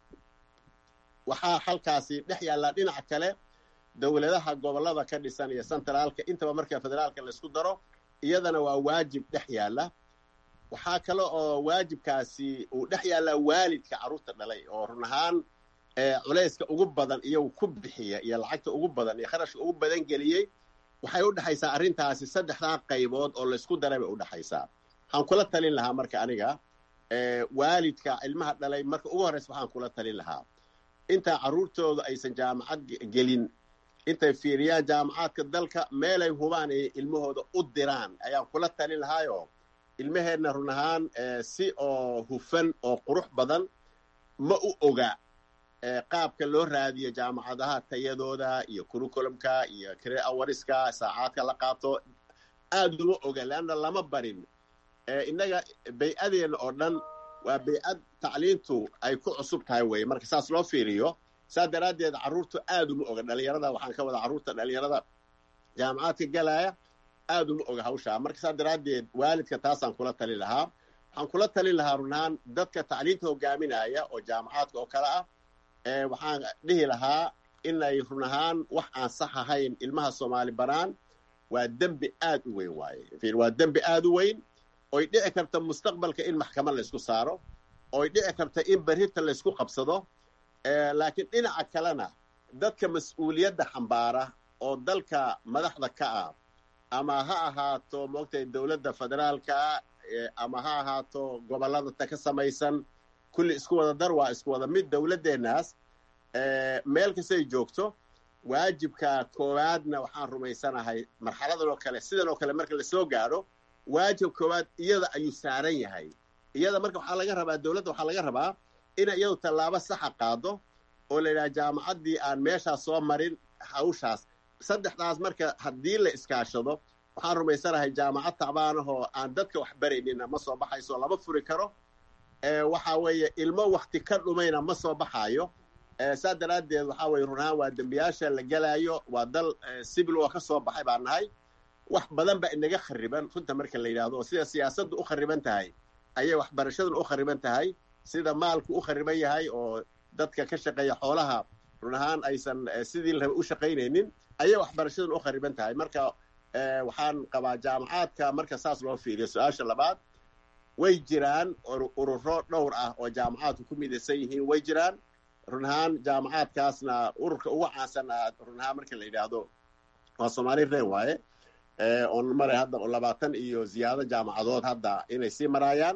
M: waxaa xalkaasi dhex yaallaa dhinaca kale dowladaha gobollada ka dhisan iyo centraalka intaba marka federaalka laysku daro iyadana waa waajib dhex yaalla waxaa kale oo waajibkaasi uu dhex yaallaa waalidka carruurta dhalay oo run ahaan culayska ugu badan iyagu ku bixiya iyo lacagta ugu badan iyo kharashka ugu badan geliyey waxay u dhexaysaa arrintaasi saddexdaa qaybood oo laysku daray bay u dhexaysaa waxaan kula talin lahaa marka aniga waalidka ilmaha dhalay marka ugu horreysa waxaan kula talin lahaa intaa carruurtooda aysan jaamacad gelin intay fiiriyaan jaamacaadka dalka meelay hubaan ay ilmahooda u diraan ayaan kula talin lahaayo ilmaheenna run ahaan si oo hufan oo qurux badan ma u oga qaabka loo raadiyo jaamacadaha tayadooda iyo curriculumka iyo career awariska saacaadka la qaato aad uma oga leanna lama barin innaga bay-adeena oo dhan waa bay-ad tacliintu ay ku cusub tahay weye marka saas loo fiiriyo saa daraaddeed carruurtu aad uma oga dhalinyarada waxaan ka wada carruurta dhalinyarada jaamacaadka galaya aad uma oga hawshaa marka saa daraaddeed waalidka taasaan kula talin lahaa waxaan kula talin lahaa runaan dadka tacliinta hogaaminaya oo jaamacaadka oo kale ah waxaan dhihi lahaa inay run ahaan wax aan sax ahayn ilmaha soomaali banaan waa dembi aad u weyn waaye waa dembi aad u weyn oy dhici karta mustaqbalka in maxkamad laysku saaro oy dhici karta in berrita laysku qabsado laakiin dhinaca kalena dadka mas-uuliyadda xambaara oo dalka madaxda ka ah ama ha ahaato moogtay dowladda federaalka ama ha ahaato gobollada ta ka samaysan kulli isku wada dar waa isku wada mid dowladdeennaas meel kastay joogto waajibka koowaadna waxaan rumaysanahay marxaladan oo kale sidan oo kale marka lasoo gaadho waajib koowaad iyada ayuu saaran yahay iyada marka waxaa laga rabaa dowladda waxaa laga rabaa inay iyadu tallaabo saxa qaado oo la yidhaha jaamacaddii aan meeshaas soo marin hawshaas saddexdaas marka haddii la iskaashado waxaan rumaysanahay jaamacad tacbaanahoo aan dadka wax baraynina ma soo baxayso lama furi karo waxa weeye ilmo wakti ka dhumayna ma soo baxaayo saa daraaddeed waxaa weye runahaan waa dembiyaasha la gelaayo waa dal sibil oo ka soo baxay baan nahay wax badan baa inaga khariban runta marka la yidhahdo oo sida siyaasaddu u khariban tahay ayay waxbarashaduna u khariban tahay sida maalku u khariban yahay oo dadka ka shaqeeya xoolaha run ahaan aysan sidii la raba u shaqaynaynin ayay waxbarashaduna u khariban tahay marka waxaan qabaa jaamacaadka marka saas loo fiiriyo su-aasha labaad way jiraan ururo dhowr ah oo jaamacaadku ku midaysan yihiin way jiraan run ahaan jaamacaadkaasna ururka ugu caansan run ahaan marka la yidhaahdo waa soomaali reen waaye oon maray hadda labaatan iyo ziyaado jaamacadood hadda inay sii maraayaan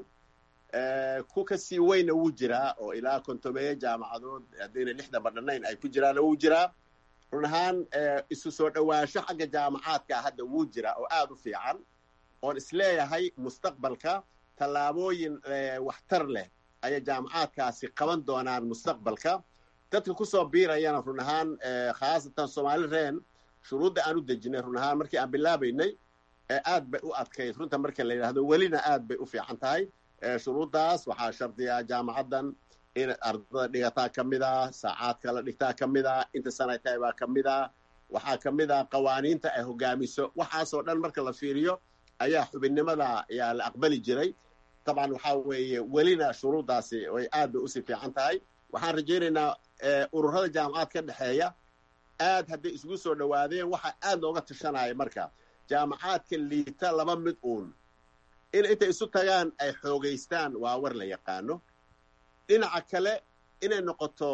M: ku ka sii weyna wuu jiraa oo ilaa kontomeeye jaamacadood haddayna lixda badhanayn ay ku jiraana wuu jiraa run ahaan isu soo dhowaansho xagga jaamacaadka hadda wuu jiraa oo aada u fiican oon isleeyahay mustaqbalka tallaabooyin waxtar leh ayay jaamacaadkaasi qaban doonaan mustaqbalka dadka kusoo biirayana run ahaan khaasatan soomaali reen shuruudda aan u dejinay run ahaan markii aan bilaabaynay aad bay u adkayd runta marka la yidhahdo welina aad bay u fiican tahay shuruuddaas waxaa shardiyaa jaamacaddan in ardada dhigataa ka mid ah saacaadka la dhigtaa ka mid ah inta sanay tahay baa ka mid ah waxaa ka mid ah qawaaniinta ay hogaamiso waxaasoo dhan marka la fiiriyo ayaa xubinnimada ayaa la aqbali jiray dabcan waxaa weeye welina shuruuddaasi way aad bay usii fiican tahay waxaan rajaynaynaa ururada jaamacaad ka dhexeeya aad hadday isugu soo dhowaadeen waxaa aad looga tashanaya marka jaamacaadka liita laba mid uun in intay isu tagaan ay xoogaystaan waa war la yaqaano dhinaca kale inay noqoto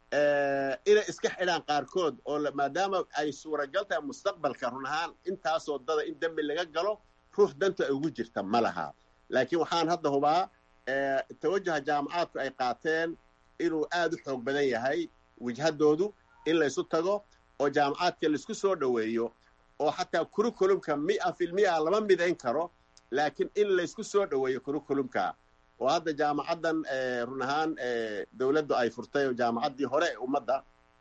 M: inay iska xidhaan qaarkood oo maadaama ay suuragal tahay mustaqbalka run ahaan intaasoo dada in dembi laga galo ruux danta ay ugu jirta ma laha laakiin waxaan hadda hubaa tawajuha jaamacaadku ay qaateen inuu aad u xoog badan yahay wijhadoodu in laysu tago oo jaamacaadka laisku soo dhoweeyo oo xataa kurikulumka mia filmia lama midayn karo laakiin in laysku soo dhoweeyo kurikulumka oo hadda jaamacaddan run ahaan dowladdu ay furtay oo jaamacaddii hore ee ummadda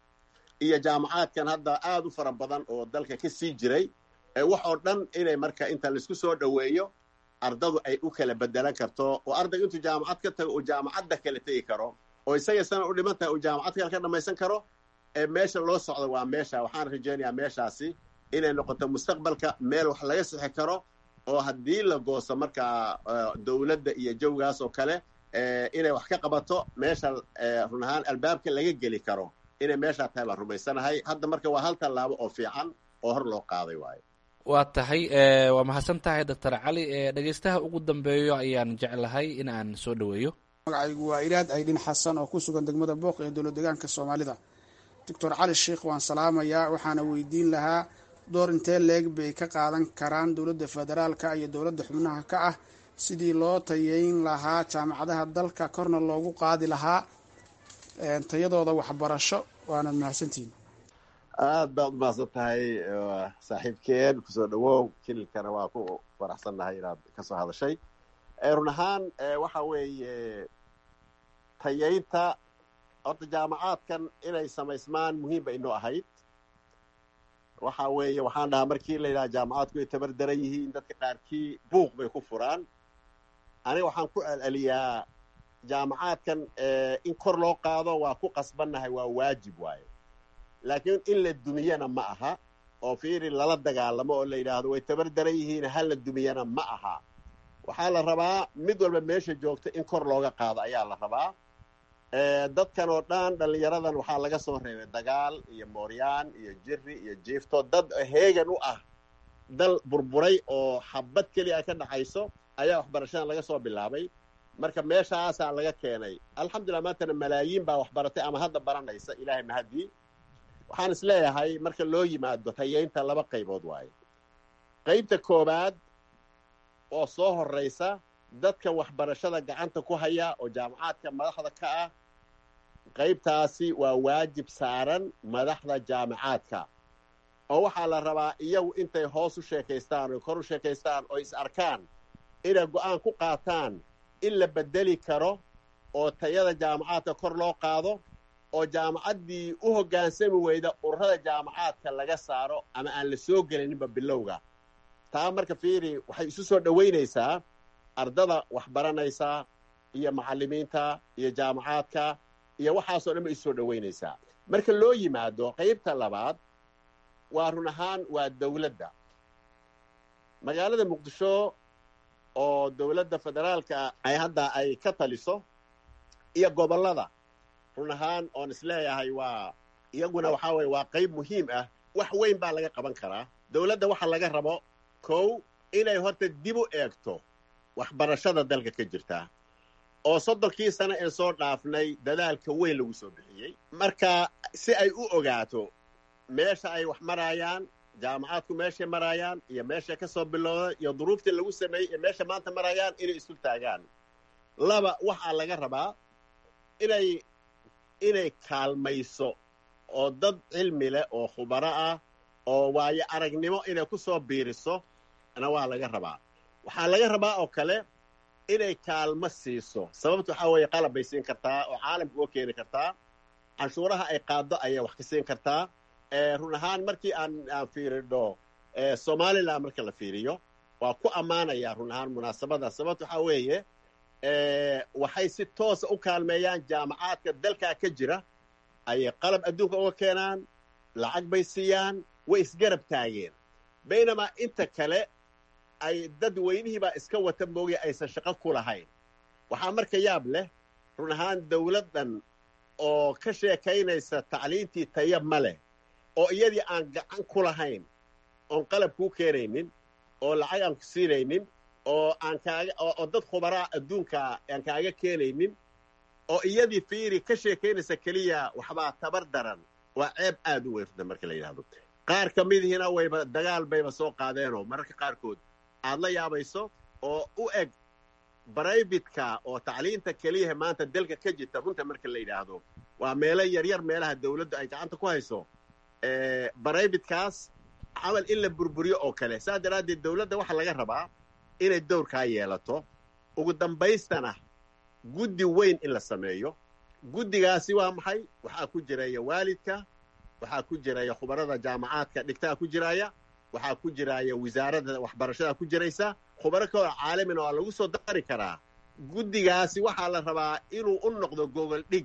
M: iyo jaamacaadkan hadda aad u fara badan oo dalka ka sii jiray wax oo dhan inay marka inta laisku soo dhoweeyo ardadu ay u kala bedelan karto oo ardayga intuu jaamacad ka tago uu jaamacadda kala tegi karo oo isaga sana u dhiman tahay uu jaamacad kale ka dhammaysan karo meesha loo socdo waa meesha waxaan rajaynayaa meeshaasi inay noqoto mustaqbalka meel wax laga sixi karo oo haddii la goosto markaa dowladda iyo jawgaas oo kale inay wax ka qabato meesha run ahaan albaabka laga geli karo inay meeshaa tahay baan rumaysanahay hadda marka waa hal tallaabo oo fiican oo hor loo qaaday waayo
L: waa tahay waa mahadsan tahay doctor cali dhegeystaha ugu dambeeyo ayaan jeclahay in aan soo dhoweeyo
P: magacaygu waa ilaad aydhin xasan oo ku sugan degmada booq ee dowlad deegaanka soomaalida doctor cali sheikh waan salaamayaa waxaana weydiin lahaa door intee leeg bay ka qaadan karaan dowladda federaalka iyo dowladda xubnaha ka ah sidii loo tayeyn lahaa jaamacadaha dalka korna loogu qaadi lahaa tayadooda waxbarasho waanad mahadsantihin
M: aad baad u mahadsan tahay saaxiibkeen kusoo dhawow kililkana waa ku faraxsannahay inaad ka soo hadashay run ahaan waxa weeye tayeynta horta jaamacaadkan inay samaysmaan muhiim bay inoo ahayd waxa weeye waxaan dhahaa markii la yidhaha jaamacaadku ay tabar daran yihiin dadka qaarkii buuq bay ku furaan aniga waxaan ku celceliyaa jaamacaadkan in kor loo qaado waa ku qasbannahay waa waajib waaye laakiin in la dumiyana ma aha oo fiiri lala dagaalamo oo la yidhaahdo way tabar daran yihiin ha la dumiyana ma aha waxaa la rabaa mid walba meesha joogta in kor looga qaado ayaa la rabaa dadkan oo dhan dhallinyaradan waxaa laga soo reebay dagaal iyo mooryaan iyo jiri iyo jiifto dad heegan u ah dal burburay oo xabad keliya ka dhaxayso ayaa waxbarashadan laga soo bilaabay marka meeshaasaa laga keenay alxamdulillah maantana malaayiin baa waxbaratay ama hadda baranaysa ilaahay mahadii waxaan is leeyahay marka loo yimaado tayeynta laba qaybood waaye qaybta koowaad oo soo horraysa dadka waxbarashada gacanta ku haya oo jaamacaadka madaxda ka ah qaybtaasi waa waajib saaran madaxda jaamacaadka oo waxaa la rabaa iyagu intay hoos u sheekaystaan oo kor u sheekaystaan oo is arkaan inay go'aan ku qaataan in la bedeli karo oo tayada jaamacaadka kor loo qaado oo jaamacaddii u hoggaansami weyda ururada jaamacaadka laga saaro ama aan la soo gelininba bilowga taa marka fiiri waxay isu soo dhowaynaysaa ardada waxbaranaysa iyo macallimiinta iyo jaamacaadka iyo waxaasoo dhan ba isoo dhoweynaysaa marka loo yimaado qaybta labaad waa run ahaan waa dawladda magaalada muqdisho oo dawladda federaalka ay hadda ay ka taliso iyo gobollada run ahaan oon isleeyahay waa iyaguna waxaa weye waa qayb muhiim ah wax weyn baa laga qaban karaa dawladda waxa laga rabo kow inay horta dib u eegto waxbarashada dalka ka jirta oo soddonkii sano ee soo dhaafnay dadaalka weyn lagu soo bixiyey marka si ay u ogaato meesha ay wax maraayaan jaamacaadku meeshay maraayaan iyo meeshay ka soo bilowda iyo duruuftii lagu sameeyey iyo meesha maanta maraayaan inay isu taagaan laba waxaa laga rabaa inay inay kaalmayso oo dad cilmi leh oo khubaro ah oo waayo aragnimo inay ku soo biiriso na waa laga rabaa waxaa laga rabaa oo kale inay kaalmo siiso sababta waxaa weeye qalab bay siin kartaa oo caalamka uga keeni kartaa canshuuraha ay qaaddo ayay wax ka siin kartaa run ahaan markii aan aan fiiridho somalilan marka la fiiriyo waa ku ammaanayaa run ahaan munaasabada sababta waxaa weeye waxay si toosa u kaalmeeyaan jaamacaadka dalkaa ka jira ayay qalab adduunka uga keenaan lacag bay siiyaan way isgarab taageen baynamaa inta kale ay dad weynihiibaa iska wata moogay aysan shaqo ku lahayn waxaa marka yaab leh run ahaan dawladdan oo ka sheekaynaysa tacliintii taya ma leh oo iyadii aan gacan ku lahayn oon qalab kuu keenaynin oo lacag aan ku siinaynin oo aan kaaga oo dad khubaraa adduunka aan kaaga keenaynin oo iyadii fiiri ka sheekaynaysa keliya waxbaa tabar daran waa ceeb aad u weyrta marka la yidhahdo qaar ka midihiina wayba dagaal bayba soo qaadeenoo mararka qaarkood aad la yaabayso oo u eg braybitka oo tacliinta keliyaha maanta dalka ka jirta runta marka la yidhaahdo waa meelo yaryar meelaha dawladdu ay gacanta ku hayso brybitkaas camal in la burburiyo oo kale saas daraaddeed dawladda waxaa laga rabaa inay dowrkaa yeelato ugu dambaystana guddi weyn in la sameeyo guddigaasi waa maxay waxaa ku jiraya waalidka waxaa ku jiraya khubarada jaamacaadka dhigtaa ku jiraya waxaa ku jiraya wasaaradda waxbarashada ku jiraysa khubaro kaloo caalamina waa lagu soo dari karaa guddigaasi waxaa la rabaa inuu u noqdo gogol dhig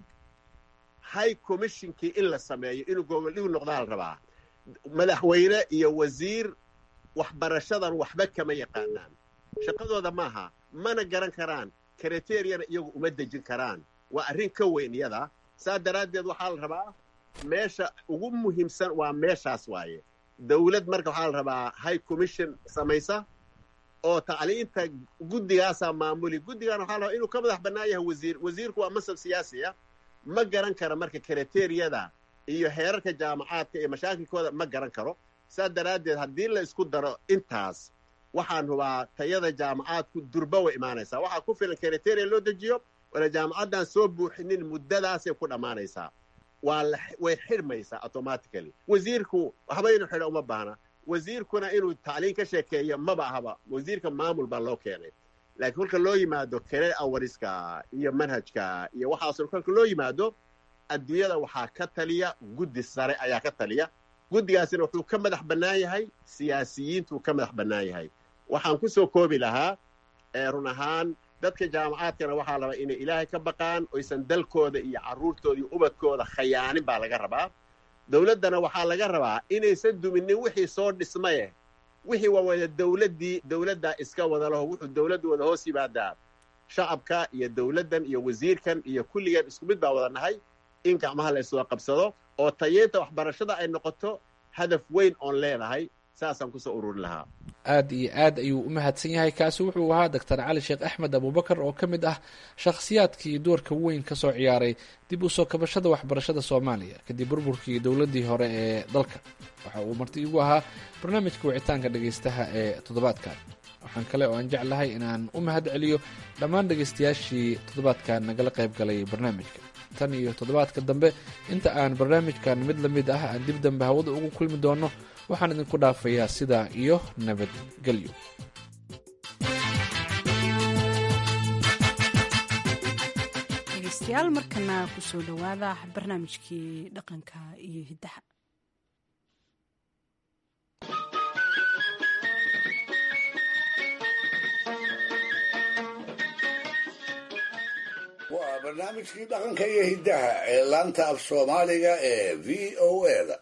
M: high commissionkii in la sameeyo inuu gogol dhig noqdaa la rabaa madaxweyne iyo wasiir waxbarashadan waxba kama yaqaanaan shaqadooda maaha mana garan karaan kriteriyana iyagu uma dejin karaan waa arrin ka weyn iyada saa daraaddeed waxaa la rabaa meesha ugu muhiimsan waa meeshaas waaye dawlad marka waxaa la rabaa high commission samaysa oo tacliinta guddigaasaa maamuli guddigan waxaa la rabaa inuu ka madax bannaan yahay wasiir wasiirku waa masab siyaasi ah ma garan karo marka kriteriyada iyo heerarka jaamacaadka iyo mashaakilkooda ma garan karo saa daraaddeed haddii la isku daro intaas waxaan hubaa tayada jaamacaadku durba way imaanaysaa waxaa ku filan kriteriya loo dejiyo wala jaamacaddan soo buuxinin muddadaasay ku dhammaanaysaa waa way xidhmaysaa automatically wasiirku waxba inuu xidho uma baahna wasiirkuna inuu tacliin ka sheekeeyo maba ahaba wasiirka maamul baa loo keenay laakiin kolka loo yimaado kere awariska iyo manhajka iyo waxaasoo kolka loo yimaado adduunyada waxaa ka taliya guddi sare ayaa ka taliya guddigaasina wuxuu ka madax bannaan yahay siyaasiyiintuu ka madax bannaan yahay waxaan ku soo koobi lahaa run ahaan dadka jaamacaadkana waxaa la rabaa inay ilaahay ka baqaan oysan dalkooda iyo carruurtooda iyo ubadkooda khayaanin baa laga rabaa dawladdana waxaa laga rabaa inaysan duminin wixii soo dhismaye wixii waa wada dawladdii dawladdaa iska wada laho wuxuu dawladdu wada hoos yimaadaa shacabka iyo dawladdan iyo wasiirkan iyo kulligeen isku mid baa wada nahay in gacmaha la yswada qabsado oo tayeynta waxbarashada ay noqoto hadaf weyn oon leedahay saasaan kusoo ururin lahaa
L: aad iyo aad ayuu u mahadsan yahay kaasi wuxuu ahaa doctor cali sheekh axmed abubakar oo ka mid ah shakhsiyaadkii doorka weyn ka soo ciyaaray dib u soo kabashada waxbarashada soomaaliya kadib burburkii dowladdii hore ee dalka waxa uu marti igu ahaa barnaamijka wicitaanka dhegaystaha ee toddobaadkan waxaan kale oo aan jeclahay inaan u mahad celiyo dhammaan dhegaystayaashii toddobaadkan nagala qayb galay barnaamijka tan iyo toddobaadka dambe inta aan barnaamijkan mid la mid ah aan dib dambe hawada ugu kulmi doono waxaan idinku dhaafayaa sidaa iyo nabadgelyo
A: dhegeystayaal markana kusoo dhowaada barnaamijkii dhaqanka iyo hiddaha
C: waa barnaamijkii dhaqanka iyo hiddaha ee laanta af soomaaliga ee v o eda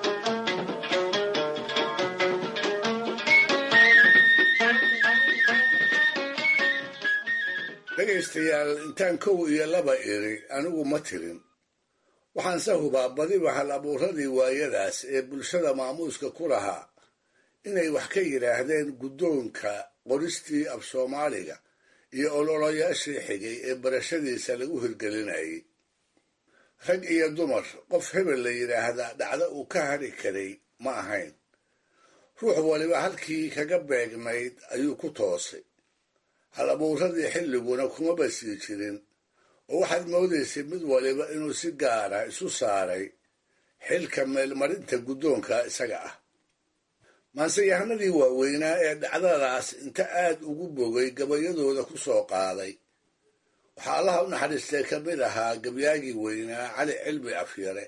C: dhegaystayaal intaan kow iyo laba iri anigu ma tirin waxaanse hubaa badiba hal abuuradii waayadaas ee bulshada maamuuska ku lahaa inay wax ka yidhaahdeen guddoonka qoristii af soomaaliga iyo ololayaashii xigay ee barashadiisa lagu hirgelinayay rag iyo dumar qof hebel la yidhaahdaa dhacdo uu ka hadhi karay ma ahayn ruux waliba halkii kaga beegnayd ayuu ku toosay hal abuuradii xilliguna kumaba sii jirin oo waxaad moodaysay mid waliba inuu si gaara isu saaray xilka meelmarinta guddoonka isaga ah maanseyahanadii waaweynaa ee dhacdadaas inta aad ugu bogay gabayadooda ku soo qaaday waxaa allaha u naxariistay ka mid ahaa gabyaagii weynaa cali cilmi afyare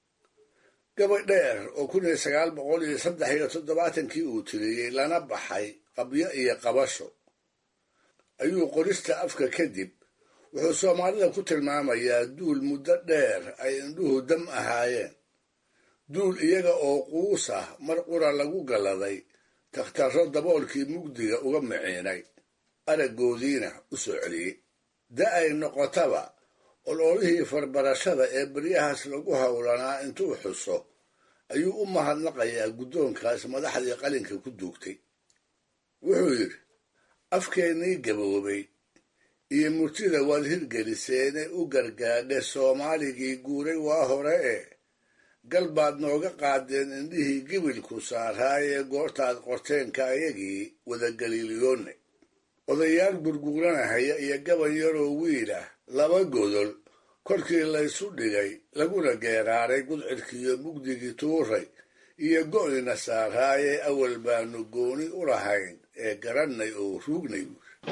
C: gabay dheer oo kun iyo sagaal boqol iyo saddex iyo toddobaatankii uu tiriyey lana baxay qabyo iyo qabasho ayuu qorista afka kadib wuxuu soomaalida ku tilmaamayaa duul muddo dheer ay indhuhu dam ahaayeen duul iyaga oo quus ah mar qura lagu galladay takhtarro daboolkii mugdiga uga miciinay araggoodiina u soo celiyey da ay noqotaba ololihii farbarashada ee beryahaas lagu howlanaa intuu xuso ayuu u mahadnaqayaa guddoonkaas madaxdii qalinka ku duugtay wuxuu yidhi afkeennii gaboobay iyo murtida waad hirgeliseene u gargaadhe soomaaligii guuray waa hore ee gal baad nooga qaadeen indhihii gibilku saaraayee goortaad qorteenka ayagii wadagaliiliyoonne odayaal gurguuranahaya iyo gaban yaroo wiil ah laba godol korkii laysu dhigay laguna geeraaray gudcidkiiyo mugdigii tuuray iyo go'ina saaraayee awal baanu gooni u lahayn ee garannay oo ruugnay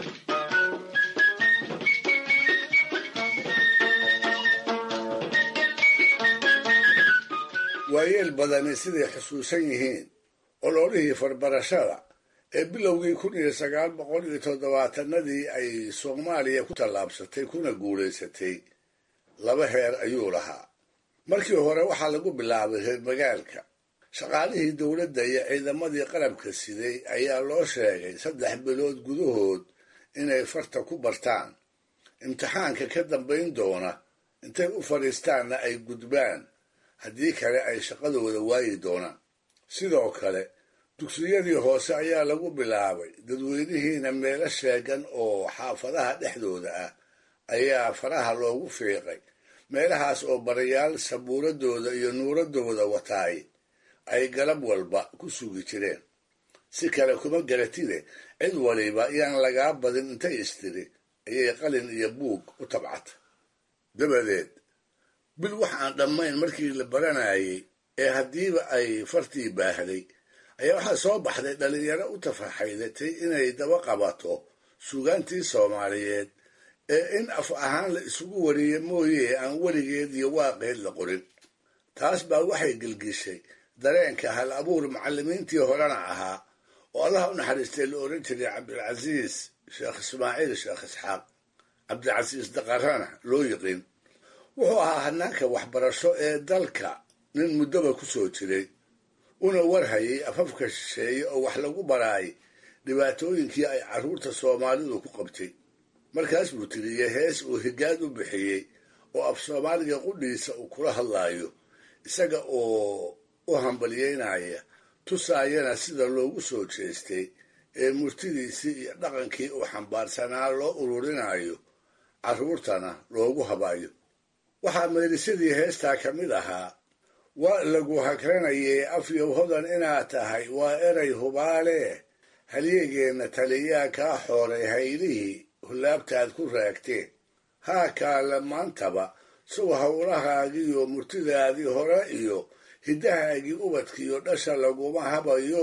C: waayeel badani siday xusuusan yihiin ololihii farbarashada ee bilowgii kun iyo sagaal boqol iyo toddobaatanadii ay soomaaliya ku tallaabsatay kuna guulaysatay laba heer ayuu lahaa markii hore waxaa lagu bilaabay reer magaalka shaqaalihii dowladda iyo ciidamadii qalabka siday ayaa loo sheegay saddex bilood gudahood inay farta ku bartaan imtixaanka ka dambayn doona intay u fadhiistaanna ay gudbaan haddii kale ay shaqadooda waayi doonaan sidoo kale dugsiyadii hoose ayaa lagu bilaabay dadweynihiina meelo sheegan oo xaafadaha dhexdooda ah ayaa faraha loogu fiiqay meelahaas oo barayaal sabuuradooda iyo nuuradooda wataay ay galab walba ku sugi jireen si kale kuma garatide cid waliba yaan lagaa badin intay istiri ayay qalin iyo buug u tabcata dabadeed bil wax aan dhammayn markii la baranayay ee haddiiba ay fartii baahday ayaa waxaa soo baxday dhallinyaro u tafaxaydatay inay daba qabato suugaantii soomaaliyeed ee in af ahaan la isugu wariye mooye aan weligeed iyo waaqeed la qorin taas baa waxay gelgishay dareenka hal abuur macallimiintii horena ahaa oo allaha u naxariistay la odhan jiray cabdilcasiis sheekh ismaaciil sheekh isxaaq cabdilcasiis daqarana loo yiqiin wuxuu ahaa hanaanka waxbarasho ee dalka nin muddoba ku soo jiray una warhayay afafka shisheeye oo wax lagu baraay dhibaatooyinkii ay carruurta soomaalidu ku qabtay markaas buu tiriyey hees uu higaad u bixiyey oo af soomaaliga qudhiisa uu kula hadlaayo isaga oo u hambalyeynaya tusaayana sida loogu soo jeestay ee murtidiisii iyo dhaqankii uu xambaarsanaa loo ururinayo carruurtana loogu habayo waxaa meelisadii heestaa ka mid ahaa waa lagu hakranayay afyow hodan inaad tahay waa eray hubaale halyeegeenna taliyaa kaa xooray haylihii hullaabtaad ku raagteen haa kaale maantaba sow howlahaagiiyo murtidaadii hore iyo hiddahaagii ubadkiiyo dhasha laguma habayo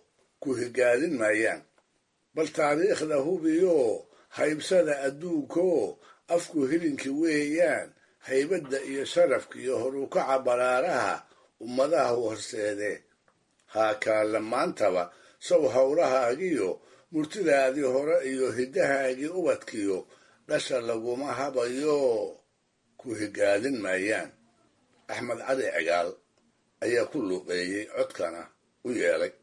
C: ku higaadin maayaan bal taariikhda hubiyo haybsada adduunko afku hilinki weeyaan haybadda iyo sharafka iyo horukaca baraaraha ummadaha horseedee haa kaale maantaba sow howlahaagiyo murtidaadii hore iyo hiddahaagii ubadkiyo dhasha laguma habayo ku higaadin maayaan axmed cali cigaal ayaa ku luuqeeyey codkana u yeelay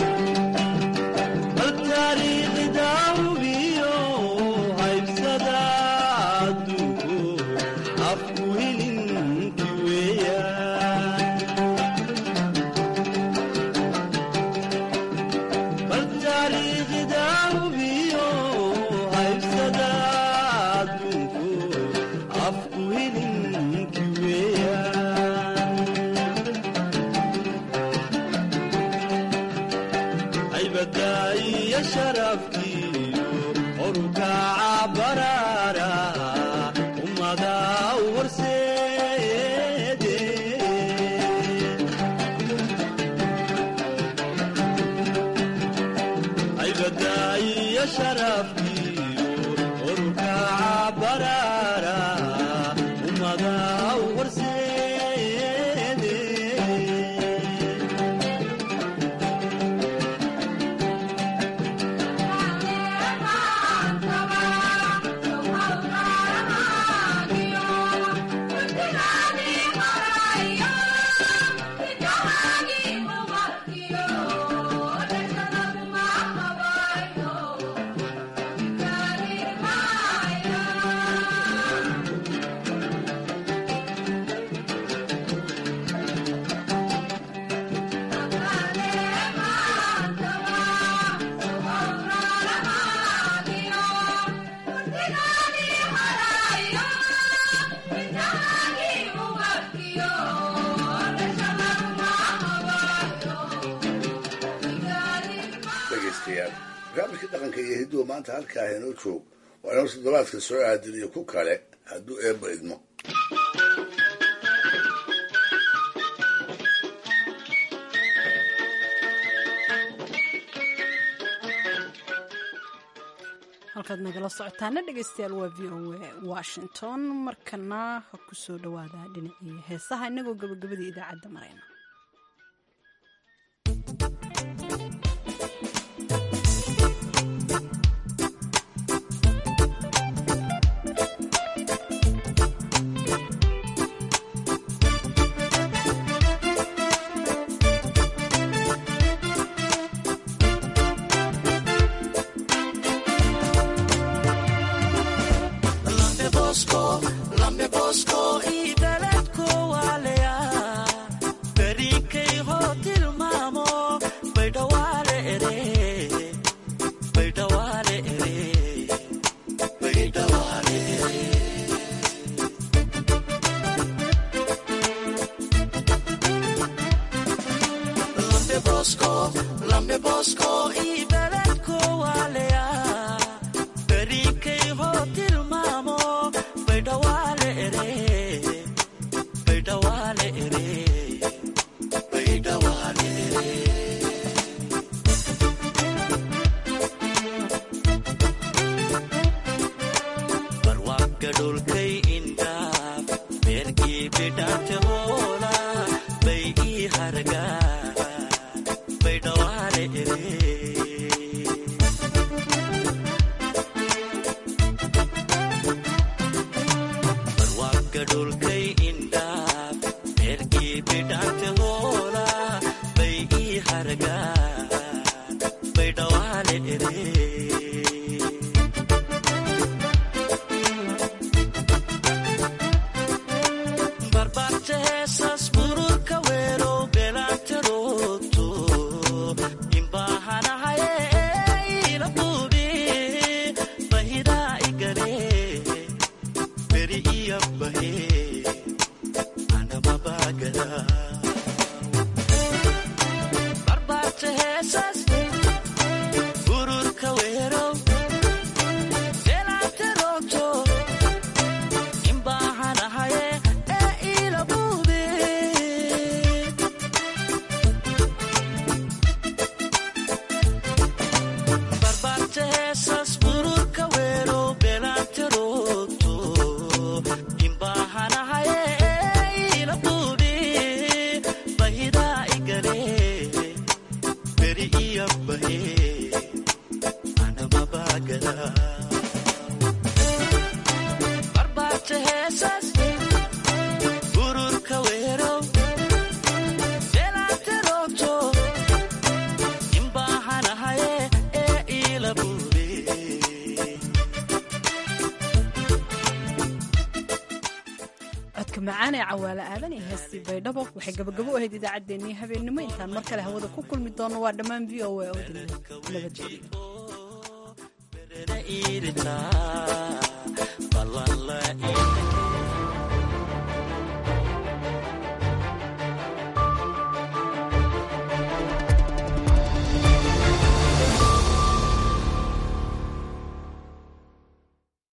C: dhegaystayaal barnaamijka dhaqanka iyo hidduhu maanta halkaa inoo joog waa inoo toddobaadka soo aadin iyo ku kale hadduu eebba idmo
A: halkaad nagala socotaana dhegaystayaal waa v o a washington markana ha ku soo dhawaada dhinacii heesaha inagoo gabagabadii idaacadda marayna
Q: Bahira igare, beri iya bahira.
A: codka macaan ee cawaale aadan iyo heestii baydhabo waxay gabagabo u ahayd idaacaddeenii habeennimo intaan mar kale hawada ku kulmi doono waa dhammaan v o a oo dilay nabadgelyo